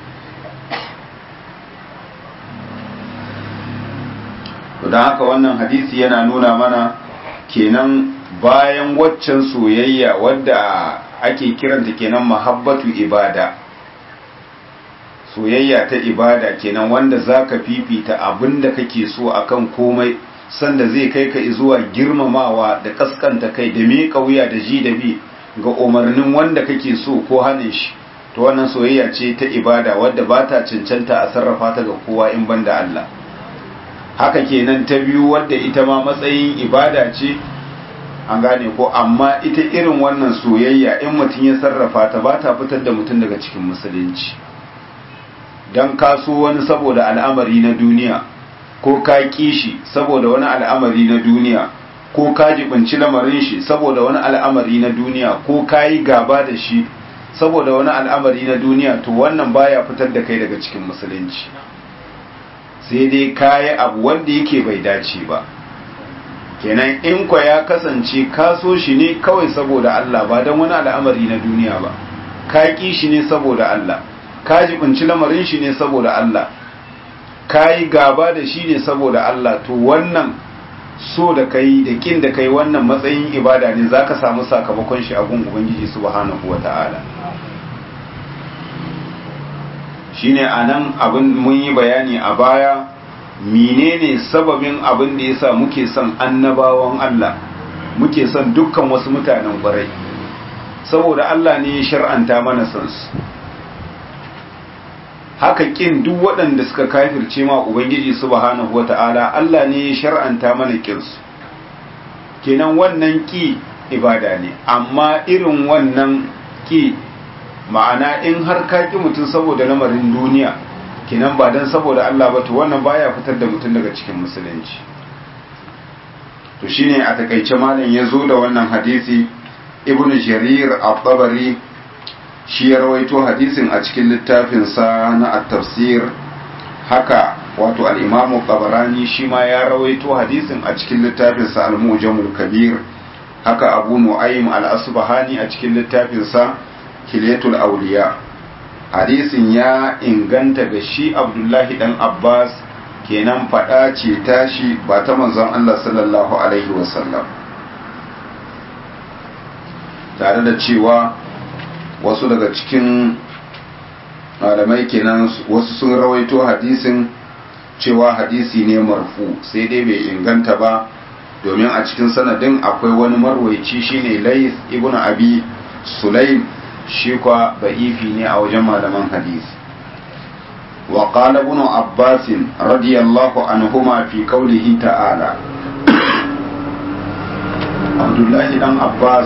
Don haka wannan hadisi yana nuna mana kenan bayan waccan soyayya wadda ake kiranta kenan mahabbatu ibada. Soyayya ta ibada kenan wanda za ka fifita abin da kake so akan komai. sanda zai kai ka zuwa girmamawa da kaskanta kai da miƙa wuya da ji da bi ga umarnin wanda kake so ko hannun shi to wannan soyayya ce ta ibada wadda ba ta cancanta a sarrafa ta ga kowa in banda Allah haka kenan ta biyu wadda ita ma matsayin ibada ce an gane ko amma ita irin wannan soyayya in mutum ya sarrafa ta ba ta fitar da mutum daga cikin musulunci don kaso wani saboda al'amari na duniya ko ka ƙi shi saboda wani al'amari na duniya ko ka jibinci lamarin shi saboda wani al'amari na duniya ko ka yi gaba da shi saboda wani al'amari na duniya to wannan baya fitar da kai daga cikin musulunci sai dai ka yi abu wanda yake bai dace ba kenan in kwa ya kasance ka so shi ne kawai saboda Allah ba don wani al'amari na duniya ba ka ƙi shi ne saboda Allah ka jibinci lamarin shi ne saboda Allah kayi gaba da shi ne saboda Allah to wannan so da kai da kin da kai wannan matsayin ibada ne zaka samu sakamakon shi a gun ubangiji subhanahu wata'ala shine anan abin mun yi bayani a baya menene sababin abin da yasa muke son annabawan Allah muke son dukkan wasu mutanen kwarai saboda Allah ne ya shar'anta mana son su haka kin duk waɗanda suka kafirce ma ubangiji subhanahu wata'ala Allah ne ya shar'anta mana kin su kenan wannan ki ibada ne amma irin wannan ki ma'ana in har ka ki mutum saboda lamarin duniya kenan ba dan saboda Allah ba to wannan baya fitar da mutum daga cikin musulunci to shine a takaice malam ya zo da wannan hadisi ibn jarir at-tabari shi ya rawaito hadisin a cikin littafinsa na at-tafsir haka wato al-imam tabarani shi ma ya rawaito hadisin a cikin littafinsa al-mujamul kabir haka abu nu'aym al-asbahani a cikin littafinsa hilyatul awliya hadisin ya inganta ga shi abdullahi dan abbas kenan fada ce tashi ba ta manzon Allah sallallahu alaihi wasallam tare da cewa wasu daga cikin malamai kenan wasu sun rawaito hadisin cewa hadisi ne marfu sai dai bai inganta ba domin a cikin sanadin akwai wani marwaici shine lais ibn abi sulaim shi kwa ba'ifi ne a wajen malaman hadisi wa qala ibn abbas radiyallahu anhuma fi qawlihi ta'ala abdullahi dan abbas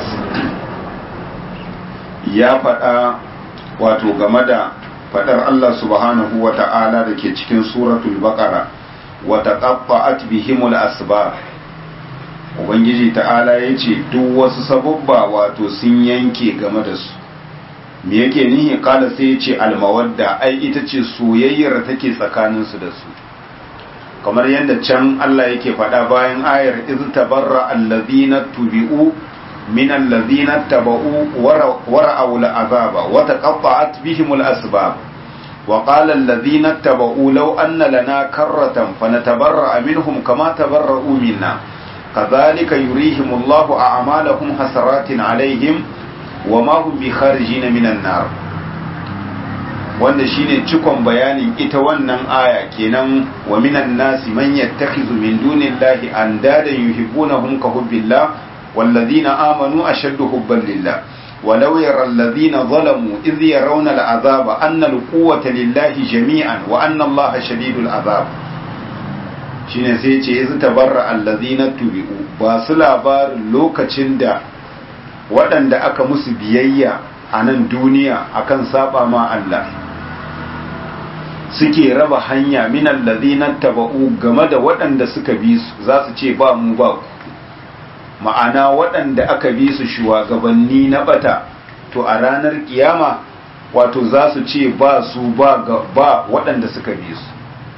ya faɗa wato game da faɗar Allah subhanahu wa ta'ala da ke cikin suratul baqara wa taqatta'at bihimul asbab ubangiji ta'ala ya ce duk wasu sababba wato sun yanke game da su me yake nihi kala sai ya ce almawadda ai ita ce soyayyar take tsakaninsu da su kamar yadda can Allah yake faɗa bayan ayar iz tabarra allazina tubi'u من الذين اتبعوا ورأوا العذاب وتقطعت بهم الأسباب وقال الذين اتبعوا لو أن لنا كرة فنتبرأ منهم كما تبرؤوا منا كذلك يريهم الله أعمالهم حسرات عليهم وما هم بخارجين من النار wanda shine cikon bayanin ita wannan aya kenan wa minan nasi man yattakhizu min dunillahi andadan yuhibbunahum ka hubbillah والذين آمنوا أشد حبا لله ولو يرى الذين ظلموا إذ يرون العذاب أن القوة لله جميعا وأن الله شديد العذاب shine sai ce yanzu tabarra allazina tubi'u ba su labarin lokacin da waɗanda aka musu biyayya a nan duniya akan saba ma Allah suke raba hanya min allazina taba'u game da waɗanda suka bi su za su ce ba mu ba ku ma'ana waɗanda aka bi su shugabanni na bata to a ranar kiyama wato za su ce ba su ba ba waɗanda suka bi su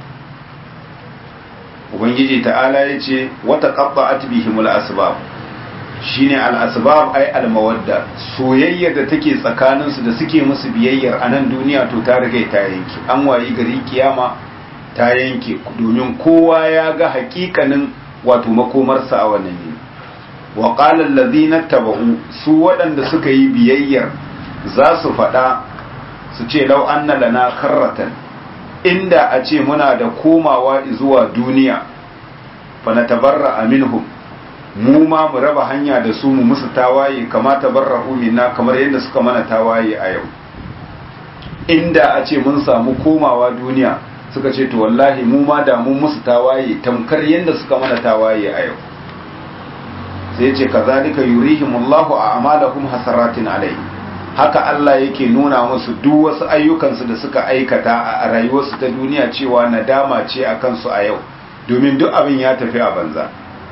ubangiji ta'ala ya ce wata ƙabba atbihimul asbab shine al-asbab ai al-mawadda soyayya da take tsakaninsu da suke musu biyayyar a nan duniya to ta riga ta yanke an wayi gari kiyama ta yanke domin kowa ya ga hakikanin wato makomarsa a wannan yini wa qala allazina tabau su waɗanda suka yi biyayyar za su faɗa su ce lau anna lana karratan inda a ce muna da komawa zuwa duniya fa natabarra minhum mu ma mu raba hanya da su mu musu tawaye kama tabarra'u minna kamar yadda suka mana tawaye a yau inda a ce mun samu komawa duniya suka ce to wallahi mu ma da mun musu tawaye tamkar yadda suka mana tawaye a yau sai ce kazalika yurihimullahu a amalahum hasaratin alai haka Allah yake nuna musu duk wasu ayyukansu da suka aikata a rayuwarsu ta duniya cewa nadama ce a kansu a yau domin duk abin ya tafi a banza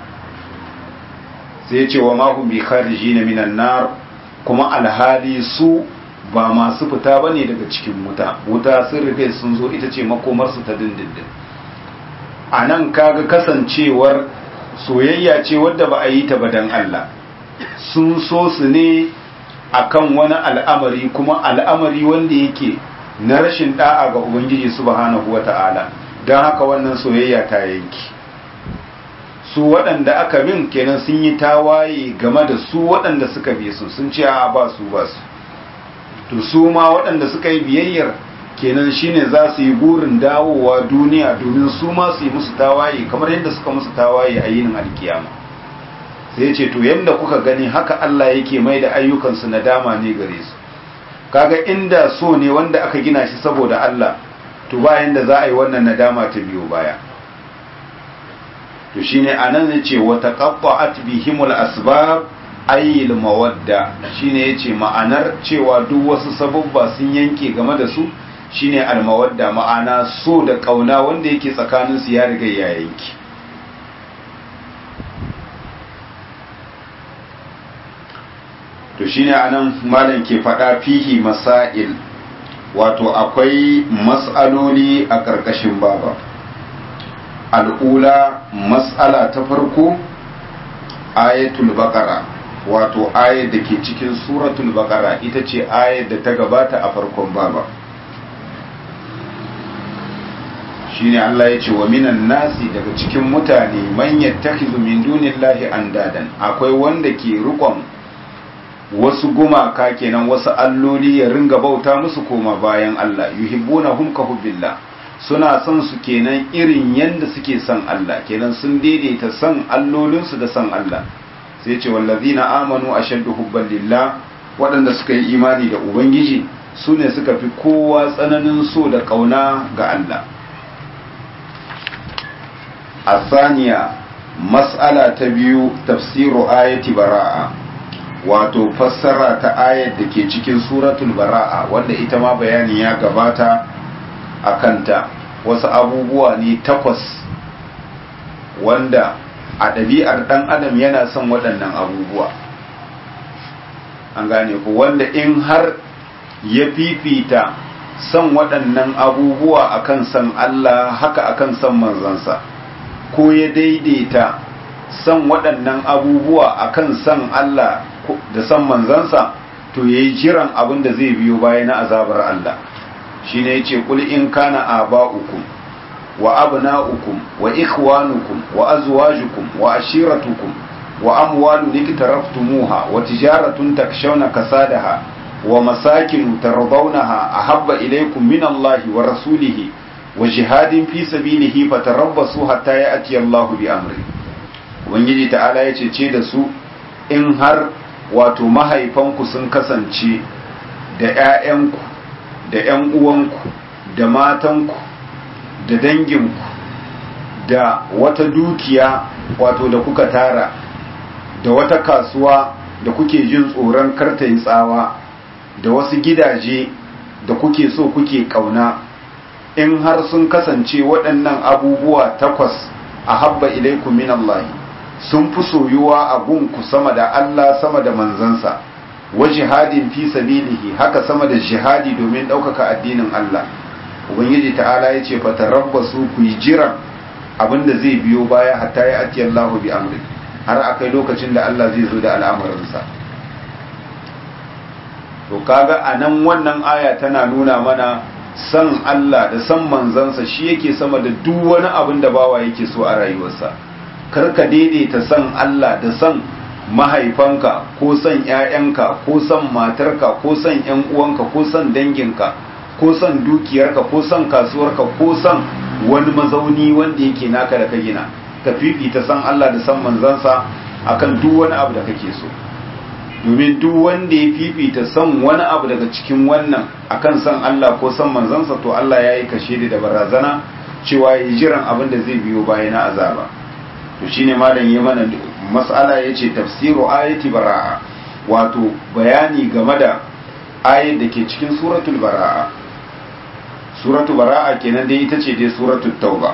sai ce wa mahum bi kharijina minan nar kuma alhali su ba masu fita bane daga cikin wuta wuta sun rufe sun zo ita ce makomarsu ta dindindin a nan kaga kasancewar soyayya ce wadda ba a yi ta ba dan Allah sun so su ne akan wani al'amari kuma al'amari wanda yake na rashin da'a ga Ubangiji subhanahu wata'ala don haka wannan soyayya ta yanki su waɗanda aka bin kenan sun yi tawaye game da su waɗanda suka bi su sun ce a ba su ba su to su ma waɗanda suka yi biyayyar kenan shine za su yi burin dawowa duniya domin su ma su yi musu tawaye kamar yadda suka musu tawaye a yinin alkiyama sai ce to yadda kuka gani haka Allah yake mai da ayyukansu na dama ne gare su kaga inda so ne wanda aka gina shi saboda Allah to bayan da za a yi wannan nadama ta biyo baya to shine anan yace wa taqatta'at bihimul asbab ayyil mawadda shine yace ma'anar cewa duk wasu sababba sun yanke game da su shine almawadda ma'ana so da kauna wanda yake tsakanin su ya riga ya yanke to shine anan malam ke faɗa fihi masail wato akwai mas'aloli a ƙarƙashin baba al'ula mas'ala ta farko ayatul baqara wato ayar da ke cikin suratul baqara ita ce ayar da ta gabata a farkon baba shine Allah ya ce wa minan nasi daga cikin mutane man yattakhidhu min dunillahi andadan akwai wanda ke rikon wasu gumaka kenan wasu alloli ya ringa bauta musu koma bayan Allah yuhibbunahum ka hubbillah suna son su kenan irin yanda suke son Allah kenan sun daidaita son allolinsu da son Allah sai ce wallazina amanu ashaddu hubban lillah waɗanda suka yi imani da ubangiji su ne suka fi kowa tsananin so da ƙauna ga Allah asaniya mas'ala ta biyu tafsiru ayati bara'a wato fassara ta ayat da ke cikin suratul bara'a wanda ita ma bayani ya gabata a kanta wasu abubuwa ne takwas wanda a ɗabi'ar ɗan adam yana son waɗannan abubuwa an gane ku wanda in har ya fifita son waɗannan abubuwa akan son Allah haka akan son manzansa ko ya daidaita son waɗannan abubuwa akan son Allah da son manzansa to ya yi jiran abin da zai biyo baya na azabar Allah shi ne ya ce kul in kana aba'ukum wa abna'ukum wa ikhwanukum wa azwajukum wa ashiratukum wa amwalun iktaraftumuha wa tijaratun takshawna kasadaha wa masakin tardawnaha ahabba ilaykum min Allah wa rasulihi wa jihadin fi sabilihi fatarabbasu hatta ya'ti Allah bi amri ubangiji ta'ala yace ce da su in har wato mahaifanku sun kasance da 'ya'yanku da 'yan uwanku da matanku da danginku da wata dukiya wato da kuka tara da wata kasuwa da kuke jin tsoron kartayin tsawa da wasu gidaje da kuke so kuke kauna in har sun kasance waɗannan abubuwa takwas a habba ilaikum min Allah sun fi soyuwa a gunku sama da Allah sama da manzansa wa jihadin fi sabilihi haka sama da jihadi domin ɗaukaka addinin Allah ubangiji ta'ala ya ce fatarabbasu ku yi jiran abinda zai biyo baya hatta ya ati Allah bi amri har akai lokacin da Allah zai zo da al'amarinsa to kaga anan wannan aya tana nuna mana san Allah da san manzansa shi yake sama da duk wani abin da bawa yake so a rayuwarsa karka daidaita san Allah da san mahaifanka ko san ‘ya'yanka ko san matarka ko san ‘yan uwanka ko san danginka ko san dukiyarka ko san kasuwarka ko san wani mazauni wanda yake naka da ka gina ka fifita san Allah da san manzansa akan duk wani abu da kake so domin duk wanda ya fifita san wani abu daga cikin wannan akan san Allah ko san manzansa to Allah ya yi kashe da barazana cewa ya jiran abin da zai biyo baya na azaba to shine malam ya mana mas'ala yace tafsiru ayati bara'a wato bayani game da ayat da ke cikin suratul bara'a suratul bara'a kenan dai ita ce dai suratul tauba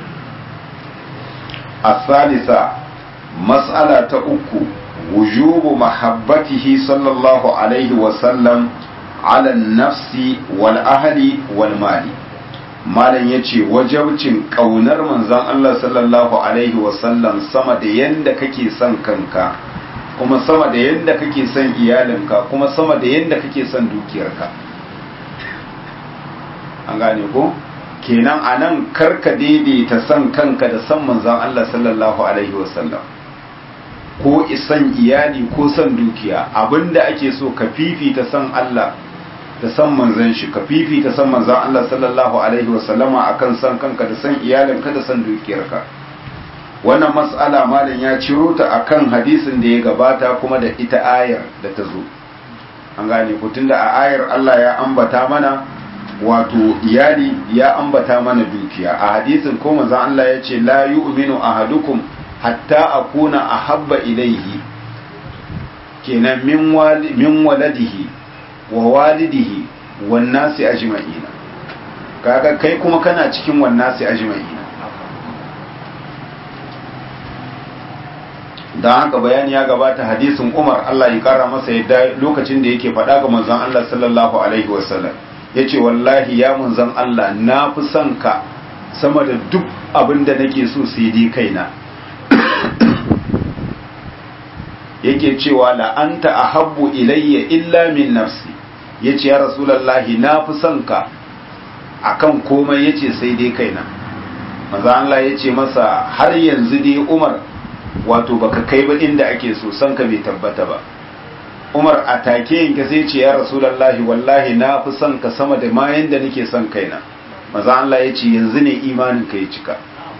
as-salisa mas'ala ta uku wujubu mahabbatihi sallallahu alaihi wa sallam ala nafsi wal ahli wal mali malam ya ce wajabcin ƙaunar manzan Allah sallallahu Alaihi wasallam sama da yadda kake son kanka kuma sama da yadda kake son iyalinka kuma sama da yadda kake son dukiyarka an gane ko kenan anan karka daidaita san kanka da san manzon Allah sallallahu alaihi wasallam ko isan iyali ko san dukiya abinda ake so ka fifita san Allah da san manzon shi ka fifita san manzon Allah sallallahu alaihi wasallama akan san kanka da san iyalinka da san dukiyarka wannan mas'ala malam ya ciro ta akan hadisin da ya gabata kuma da ita ayar da ta zo an gane ku tunda a ayar Allah ya ambata mana wato iyali ya ambata mana dukiya a hadisin ko manzon Allah ya ce la yu'minu ahadukum hatta akuna ahabba ilaihi kenan min wali min waladihi wa walidihi wan nasi ajma'ina kaga kai kuma kana cikin wan nasi ajma'ina don haka bayani ya gabata hadisin Umar Allah ya kara masa yadda lokacin da yake faɗa ga manzon Allah sallallahu alaihi wasallam yace wallahi ya manzon Allah na fi son ka sama da duk abin da nake so sai dai kaina yake cewa la anta ahabbu ilayya illa min nafsi yace ya rasulullahi na fi son ka akan komai yace sai dai kaina manzon Allah yace masa har yanzu dai Umar wato baka kai ba inda ake so san ka bai tabbata ba umar a take yanke sai ce ya rasulullahi wallahi na fi son ka sama da ma yanda nake son kaina maza Allah ya ce yanzu ne imanin ka ya cika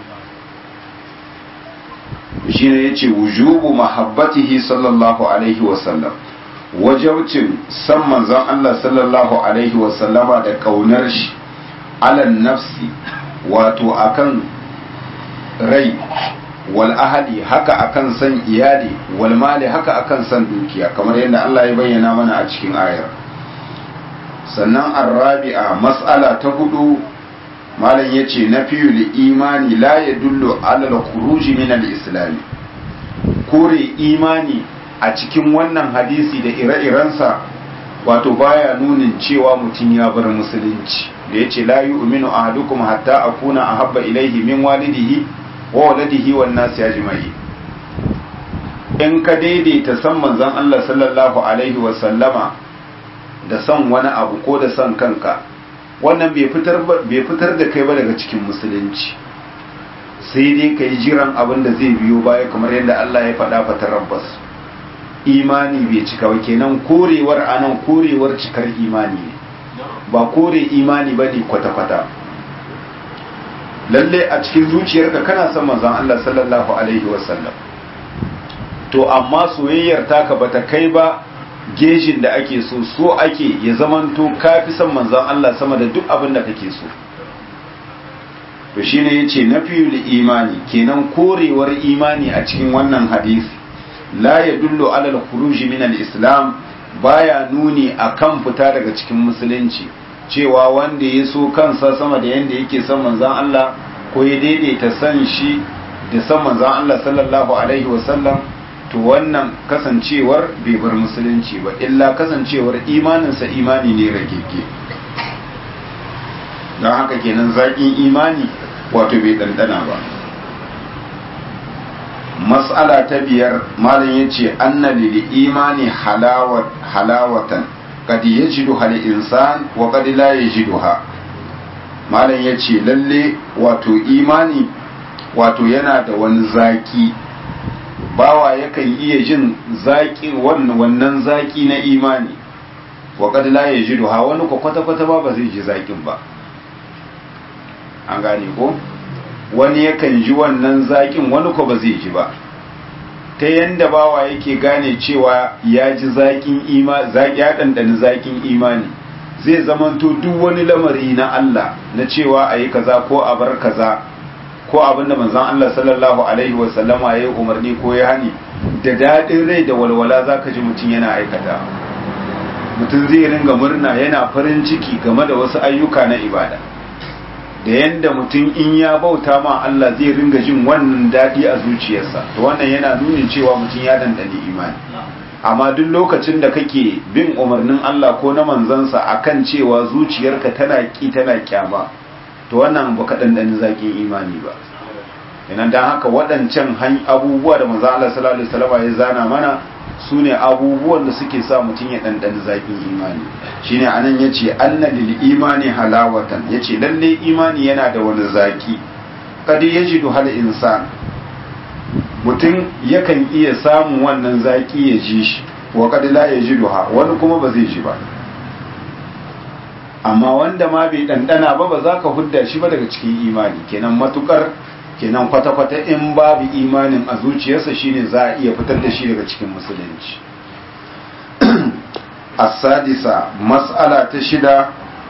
shi ne ya ce wujubu mahabbatihi sallallahu alaihi wasallam wajaucin san manzon Allah sallallahu alaihi wasallama da kaunar shi alan nafsi wato akan rai wal ahali haka akan san iyali wal mali haka akan san dukiya kamar yadda Allah ya bayyana mana a cikin ayar sannan arrabi'a mas'ala ta hudu malam yace na fiyul imani la yadullu ala al-khuruj min al-islam kore imani a cikin wannan hadisi da ire-irensa wato baya nunin cewa mutum ya bar musulunci da yace la yu'minu ahadukum hatta akuna ahabba ilayhi min walidihi wa waladihi wan nasi ajma'i in ka daidaita san manzon Allah sallallahu alaihi wa sallama da san wani abu ko da san kanka wannan bai fitar bai fitar da kai ba daga cikin musulunci sai dai kai jiran abin da zai biyo baya kamar yadda Allah ya faɗa fatar rabbas imani bai cika ba kenan korewar anan korewar cikar imani ne ba kore imani bane kwata-kwata lalle a cikin zuciyarka kana son manzon Allah sallallahu alaihi wasallam to amma soyayyar taka bata kai ba gejin da ake so so ake ya zamanto kafi son manzon Allah sama da duk abin da kake so to shine yace nafiyul imani kenan korewar imani a cikin wannan hadisi la yadullu ala al-khuruj min al-islam baya nuni akan fita daga cikin musulunci cewa wanda ya so kansa sama da yanda yake son manzan Allah ko ya daidaita san shi da san manzan Allah sallallahu alaihi wasallam to wannan kasancewar bai bar musulunci ba illa kasancewar imaninsa imani ne ragege don haka kenan zaƙin imani wato bai ɗanɗana ba mas'ala ta biyar malam ya ce anna lil imani halawatan kad yajidu hal insan wa kad la yajiduha malam yace lalle wato imani wato yana da wani zaki bawa yakan iya jin zaki wannan wannan zaki na imani wa kad la yajiduha wani ko kwata kwata ba ba zai ji zakin ba an gane ko wani yakan ji wannan zakin wani ko ba zai ji ba ta yanda bawa yake gane cewa ya ji zaƙin imani ya ɗanɗani zaƙin imani zai zamanto duk wani lamari na Allah na cewa a yi kaza ko a bar kaza ko abin da manzon Allah sallallahu alaihi wa sallama ya yi umarni ko ya hani da daɗin rai da walwala za ka ji mutum yana aikata mutum zai ringa murna yana farin ciki game da wasu ayyuka na ibada da yanda mutum in ya bauta ma Allah zai ringa jin wannan daɗi a zuciyarsa to wannan yana nunin cewa mutum ya dandani imani amma duk lokacin da kake bin umarnin Allah ko na manzansa akan cewa zuciyarka tana ki tana kyama to wannan baka dandani zakin imani ba idan dan haka waɗancan abubuwa da manzon Allah sallallahu alaihi wasallam ya zana mana su ne abubuwan da suke sa mutum ya ɗanɗani zaƙin imani shine anan ya ce anna lil imani halawatan ya ce lalle imani yana da wani zaƙi kadi ya ji hal insan mutum yakan iya samun wannan zaƙi ya ji shi wa kadi la ya ji duha wani kuma ba zai ji ba amma wanda ma bai ɗanɗana ba ba za ka hudda shi ba daga cikin imani kenan matukar kenan kwata-kwata in babu imanin a zuciyarsa shine za a iya fitar da shi daga cikin musulunci asadisa mas'ala ta shida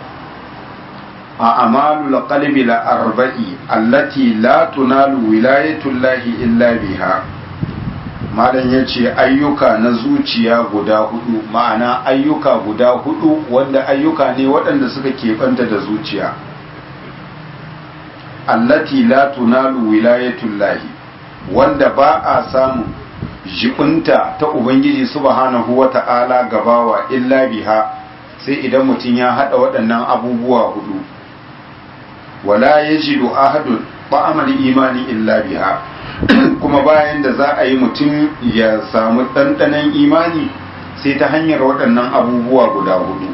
a amalul qalbi la arba'i allati la tunalu wilayatullahi illa biha malam yace ayyuka na zuciya guda hudu ma'ana ayyuka guda hudu wanda ayyuka ne waɗanda suka keɓanta da zuciya allati la tunalu wilayatullahi wanda ba a samu jibinta ta ubangiji subhanahu wata'ala gabawa illa biha sai idan mutum ya hada waɗannan abubuwa hudu wala yajidu ahadun ba'amal imani illa biha kuma bayan da za a yi mutum ya samu ɗanɗanon imani sai ta hanyar waɗannan abubuwa guda hudu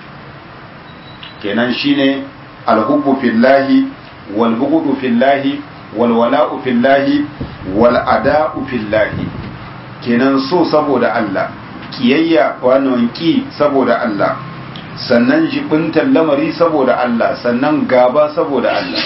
kenan shine alhubbu fillahi والبغض في الله والولاء في الله والأداء في الله kenan so saboda Allah kiyayya wannan ki saboda Allah sannan jibintar lamari saboda Allah sannan gaba saboda Allah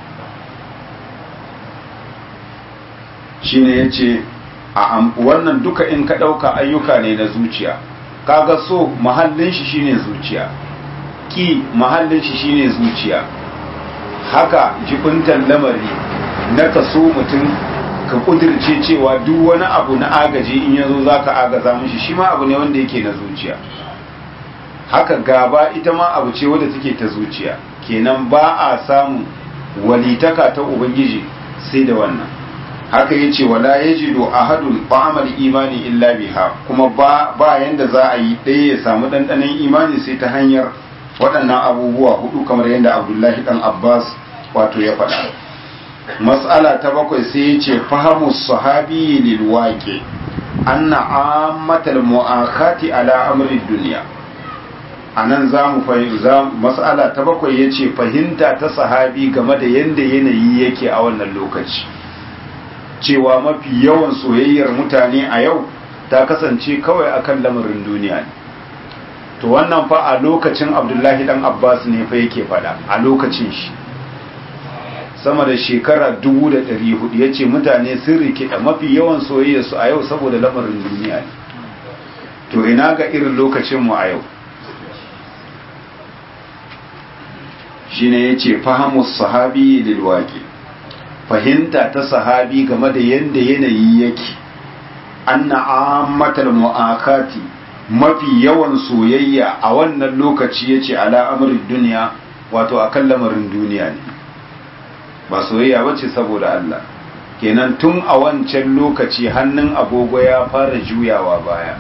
shine yace a wannan duka in ka dauka ayyuka ne na zuciya kaga so mahallin shi shine zuciya ki mahallin shi shine zuciya haka jibintar lamari na ka so mutum ka kudirce cewa duk wani abu na agaji in yazo za ka agaza mishi shi ma abu ne wanda yake na zuciya haka gaba ita ma abu ce wadda take ta zuciya kenan ba a samun walitaka ta ubangiji sai da wannan haka ya ce wala ya jido ahadun ba'amal imani illa biha kuma ba ba yanda za a yi ɗaya ya samu ɗanɗanon imani sai ta hanyar waɗannan abubuwa hudu kamar yadda abdullahi ɗan abbas wato ya faɗa matsala ta bakwai sai ya ce fahamu sahabi lil waƙe anna ammatal mu'akhati ala amri duniya a nan za mu fahimta matsala ta bakwai ya ce fahimta ta sahabi game da yadda yanayi yake a wannan lokaci cewa mafi yawan soyayyar mutane a yau ta kasance kawai akan lamarin duniya ne to wannan fa a lokacin abdullahi dan abbas ne fa yake fada a lokacin shi sama da shekara dubu da ɗari hudu ya ce mutane sun rikida mafi yawan soyayyarsu a yau saboda lamarin duniya ne to ina ga irin lokacinmu a yau shi ne ya ce fahimus sahabi lilwaƙi fahimta ta sahabi game da yadda yanayi yake anna ammatal mu'akati mafi yawan soyayya a wannan lokaci ya ce al'amarin duniya wato a kan lamarin duniya ne ba soyayya ba ce saboda Allah kenan tun a wancan lokaci hannun agogo ya fara juyawa baya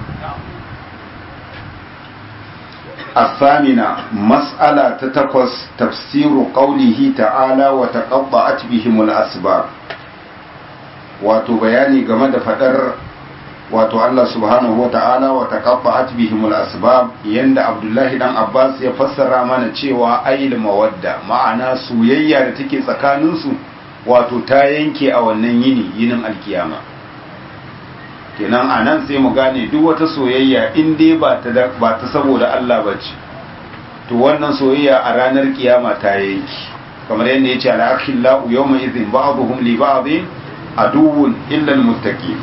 الثامنة مسألة تتقص تفسير قوله تعالى وتقطعت بهم الأسباب wato bayani game da fadar wato Allah subhanahu wa ta'ala wa taqatta'at bihim al-asbab yanda Abdullahi dan Abbas ya fassara mana cewa ayil mawadda ma'ana soyayya da take tsakanin su wato ta yanke a wannan yini yinin alkiyama kenan anan sai mu gane duk wata soyayya in dai ba ta ba ta saboda Allah bace to wannan soyayya a ranar kiyama ta yanki kamar yadda yace al-akhillau yawma idhin ba'dhum li ba'dhin aduwwun illa al-muttaqin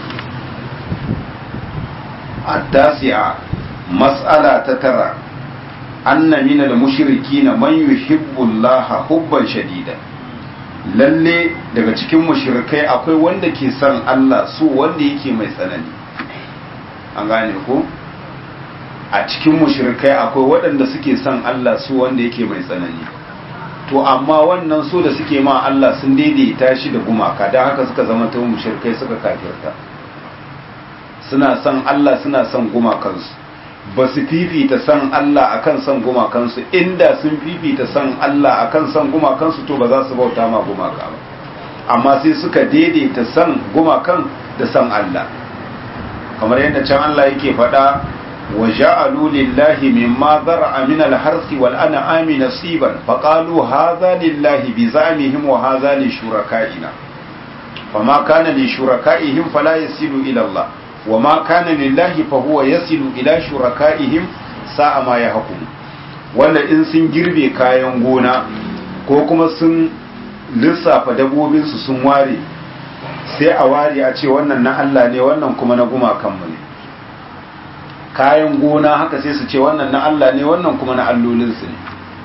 التاسعة مسألة تترى أن من المشركين من يحب الله حبا شديدا lalle daga cikin mushrikai akwai wanda ke son Allah su wanda yake mai tsanani an gane ko a cikin mushrikai akwai waɗanda suke son Allah su wanda yake mai tsanani to amma wannan so da suke ma Allah sun daidaita shi da gumaka don haka suka zama ta mushrikai suka kafirta suna son Allah suna son gumakansu ba su fifita son Allah akan son gumakansu inda sun fifita son Allah akan son gumakansu to ba za su bauta ma gumaka ba amma sai suka daidaita son gumakan da son Allah kamar yadda can Allah yake faɗa wa ja'alu lillahi mimma zar'a min al-harsi wal an'ami nasiban faqalu hadha lillahi bi za'mihim wa hadha li shuraka'ina fama kana li shuraka'ihim fala yasilu ila Allah wa ma kana lillahi fa huwa yasilu ila shuraka'ihim sa'a ma yahkum wanda in sun girbe kayan gona ko kuma sun lissafa dabobinsu sun ware sai a ware a ce wannan na Allah ne wannan kuma na gumakanmu ne kayan gona haka sai su ce wannan na Allah ne wannan kuma na allolinsu ne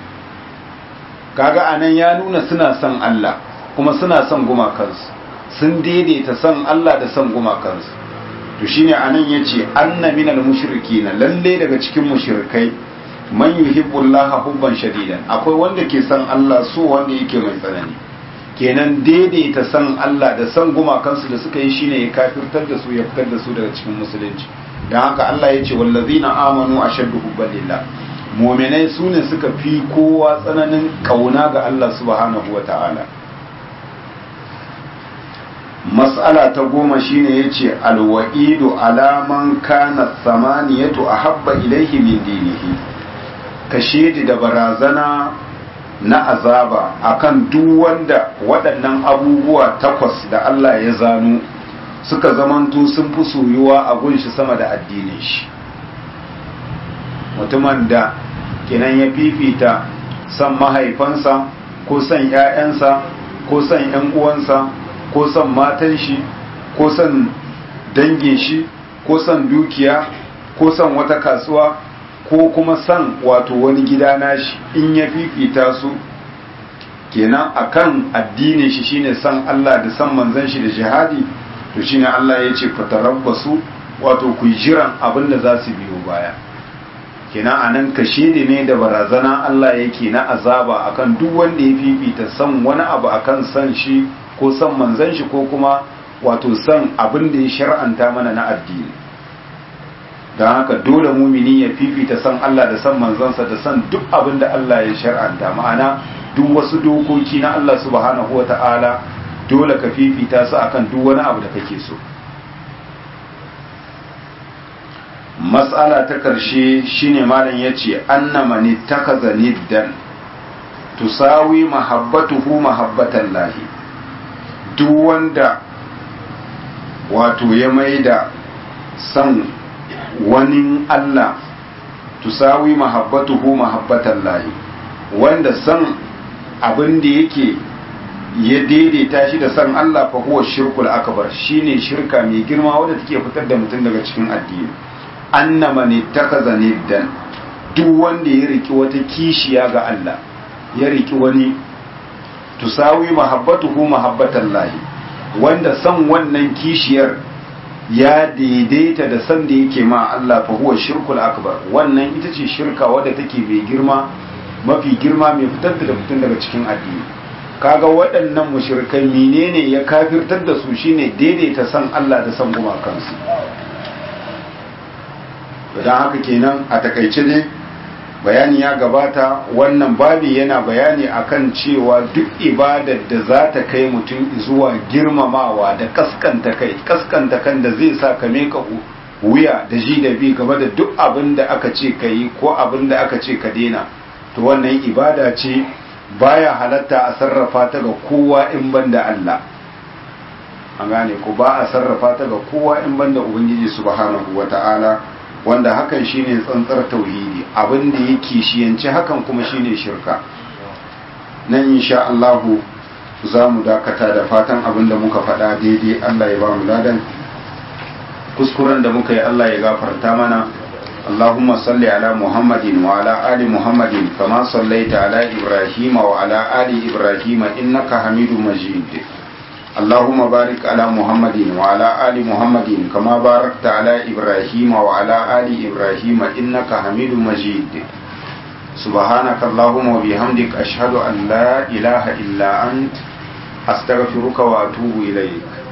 kaga anan ya nuna suna son Allah kuma suna son gumakansu sun daidaita son Allah da son gumakansu to shine anan yace anna minal mushrikina lalle daga cikin mushrikai man yuhibbullaha hubban shadidan akwai wanda ke son Allah so wanda yake mai tsanani kenan daidaita san Allah da san gumakansu da suka yi shine ya kafirtar da su ya fitar da su daga cikin musulunci don haka Allah ya ce wallazina amanu ashaddu hubban lillah mu'minai su ne suka fi kowa tsananin kauna ga Allah subhanahu wata'ala mas'ala ta goma shine yace alwa'idu alaman kana samaniyatu ahabba ilaihi min dinihi kashedi da barazana na azaba akan duk wanda waɗannan abubuwa takwas da Allah ya zano suka zamanto sun fi soyuwa a gunshi sama da addinin shi mutumin da kenan ya fifita son mahaifansa ko son ‘ya'yansa ko son ‘yan uwansa ko son matan shi ko son dangin shi ko son dukiya ko son wata kasuwa ko kuma san wato wani gida nashi in ya fifita su kenan akan addinin shi shine san Allah da san manzon shi da jihadi to shine Allah ya ce fatarabbasu wato ku jiran abin da za su biyo baya kenan anan kashedi ne da barazana Allah yake na azaba akan duk wanda ya fifita san wani abu akan san shi ko san manzon shi ko kuma wato san abin da ya shar'anta mana na addini don haka dole mumini ya fifita san Allah da san manzansa da san duk abin da Allah ya shar'anta ma'ana duk wasu dokoki na Allah subhanahu wa ta'ala dole ka fifita su akan duk wani abu da kake so matsala ta karshe shine malam yace anna man ittakaza niddan tusawi mahabbatuhu mahabbatan lahi duk wanda wato ya maida san wani Allah tusawi mahabbatuhu mahabbatan lahi wanda san abin da yake ya daidaita shi da san Allah fa huwa shirkul akbar shine shirka mai girma wadda take fitar da mutum daga cikin addini annama ne takaza niddan duk wanda ya riki wata kishiya ga Allah ya riki wani tusawi mahabbatuhu mahabbatan lahi wanda san wannan kishiyar ya daidaita da san da yake ma Allah fa huwa shirkul akbar wannan ita ce shirka wadda take mai girma mafi girma mai fitar da mutum daga cikin addini kaga waɗannan mushrikai menene ya kafirtar da su shine daidaita san Allah da san gumakansu don haka kenan a takaice ne bayani ya gabata wannan babi yana bayani akan cewa duk ibadar da za ta kai mutum zuwa girmamawa da kaskanta kai kaskanta kan da zai sa ka meka wuya da ji da bi game da duk abin da aka ce ka yi ko abin da aka ce ka dena to wannan ibada ce baya halatta a sarrafa ta ga kowa in banda Allah an gane ko ba a sarrafa ta ga kowa in banda ubangiji subhanahu wata'ala wanda hakan shine tsantsar tauhidi abin da yake shiyanci hakan kuma shine shirka nan insha Allah za mu dakata da fatan abin da muka faɗa daidai Allah ya ba mu ladan kuskuren da muka yi Allah ya gafarta mana اللهم صل على محمد وعلى آل محمد كما صليت على إبراهيم وعلى آل إبراهيم إنك حميد مجيد اللهم بارك على محمد وعلى آل محمد كما باركت على إبراهيم وعلى آل إبراهيم إنك حميد مجيد سبحانك اللهم وبحمدك أشهد أن لا إله إلا أنت أستغفرك وأتوب إليك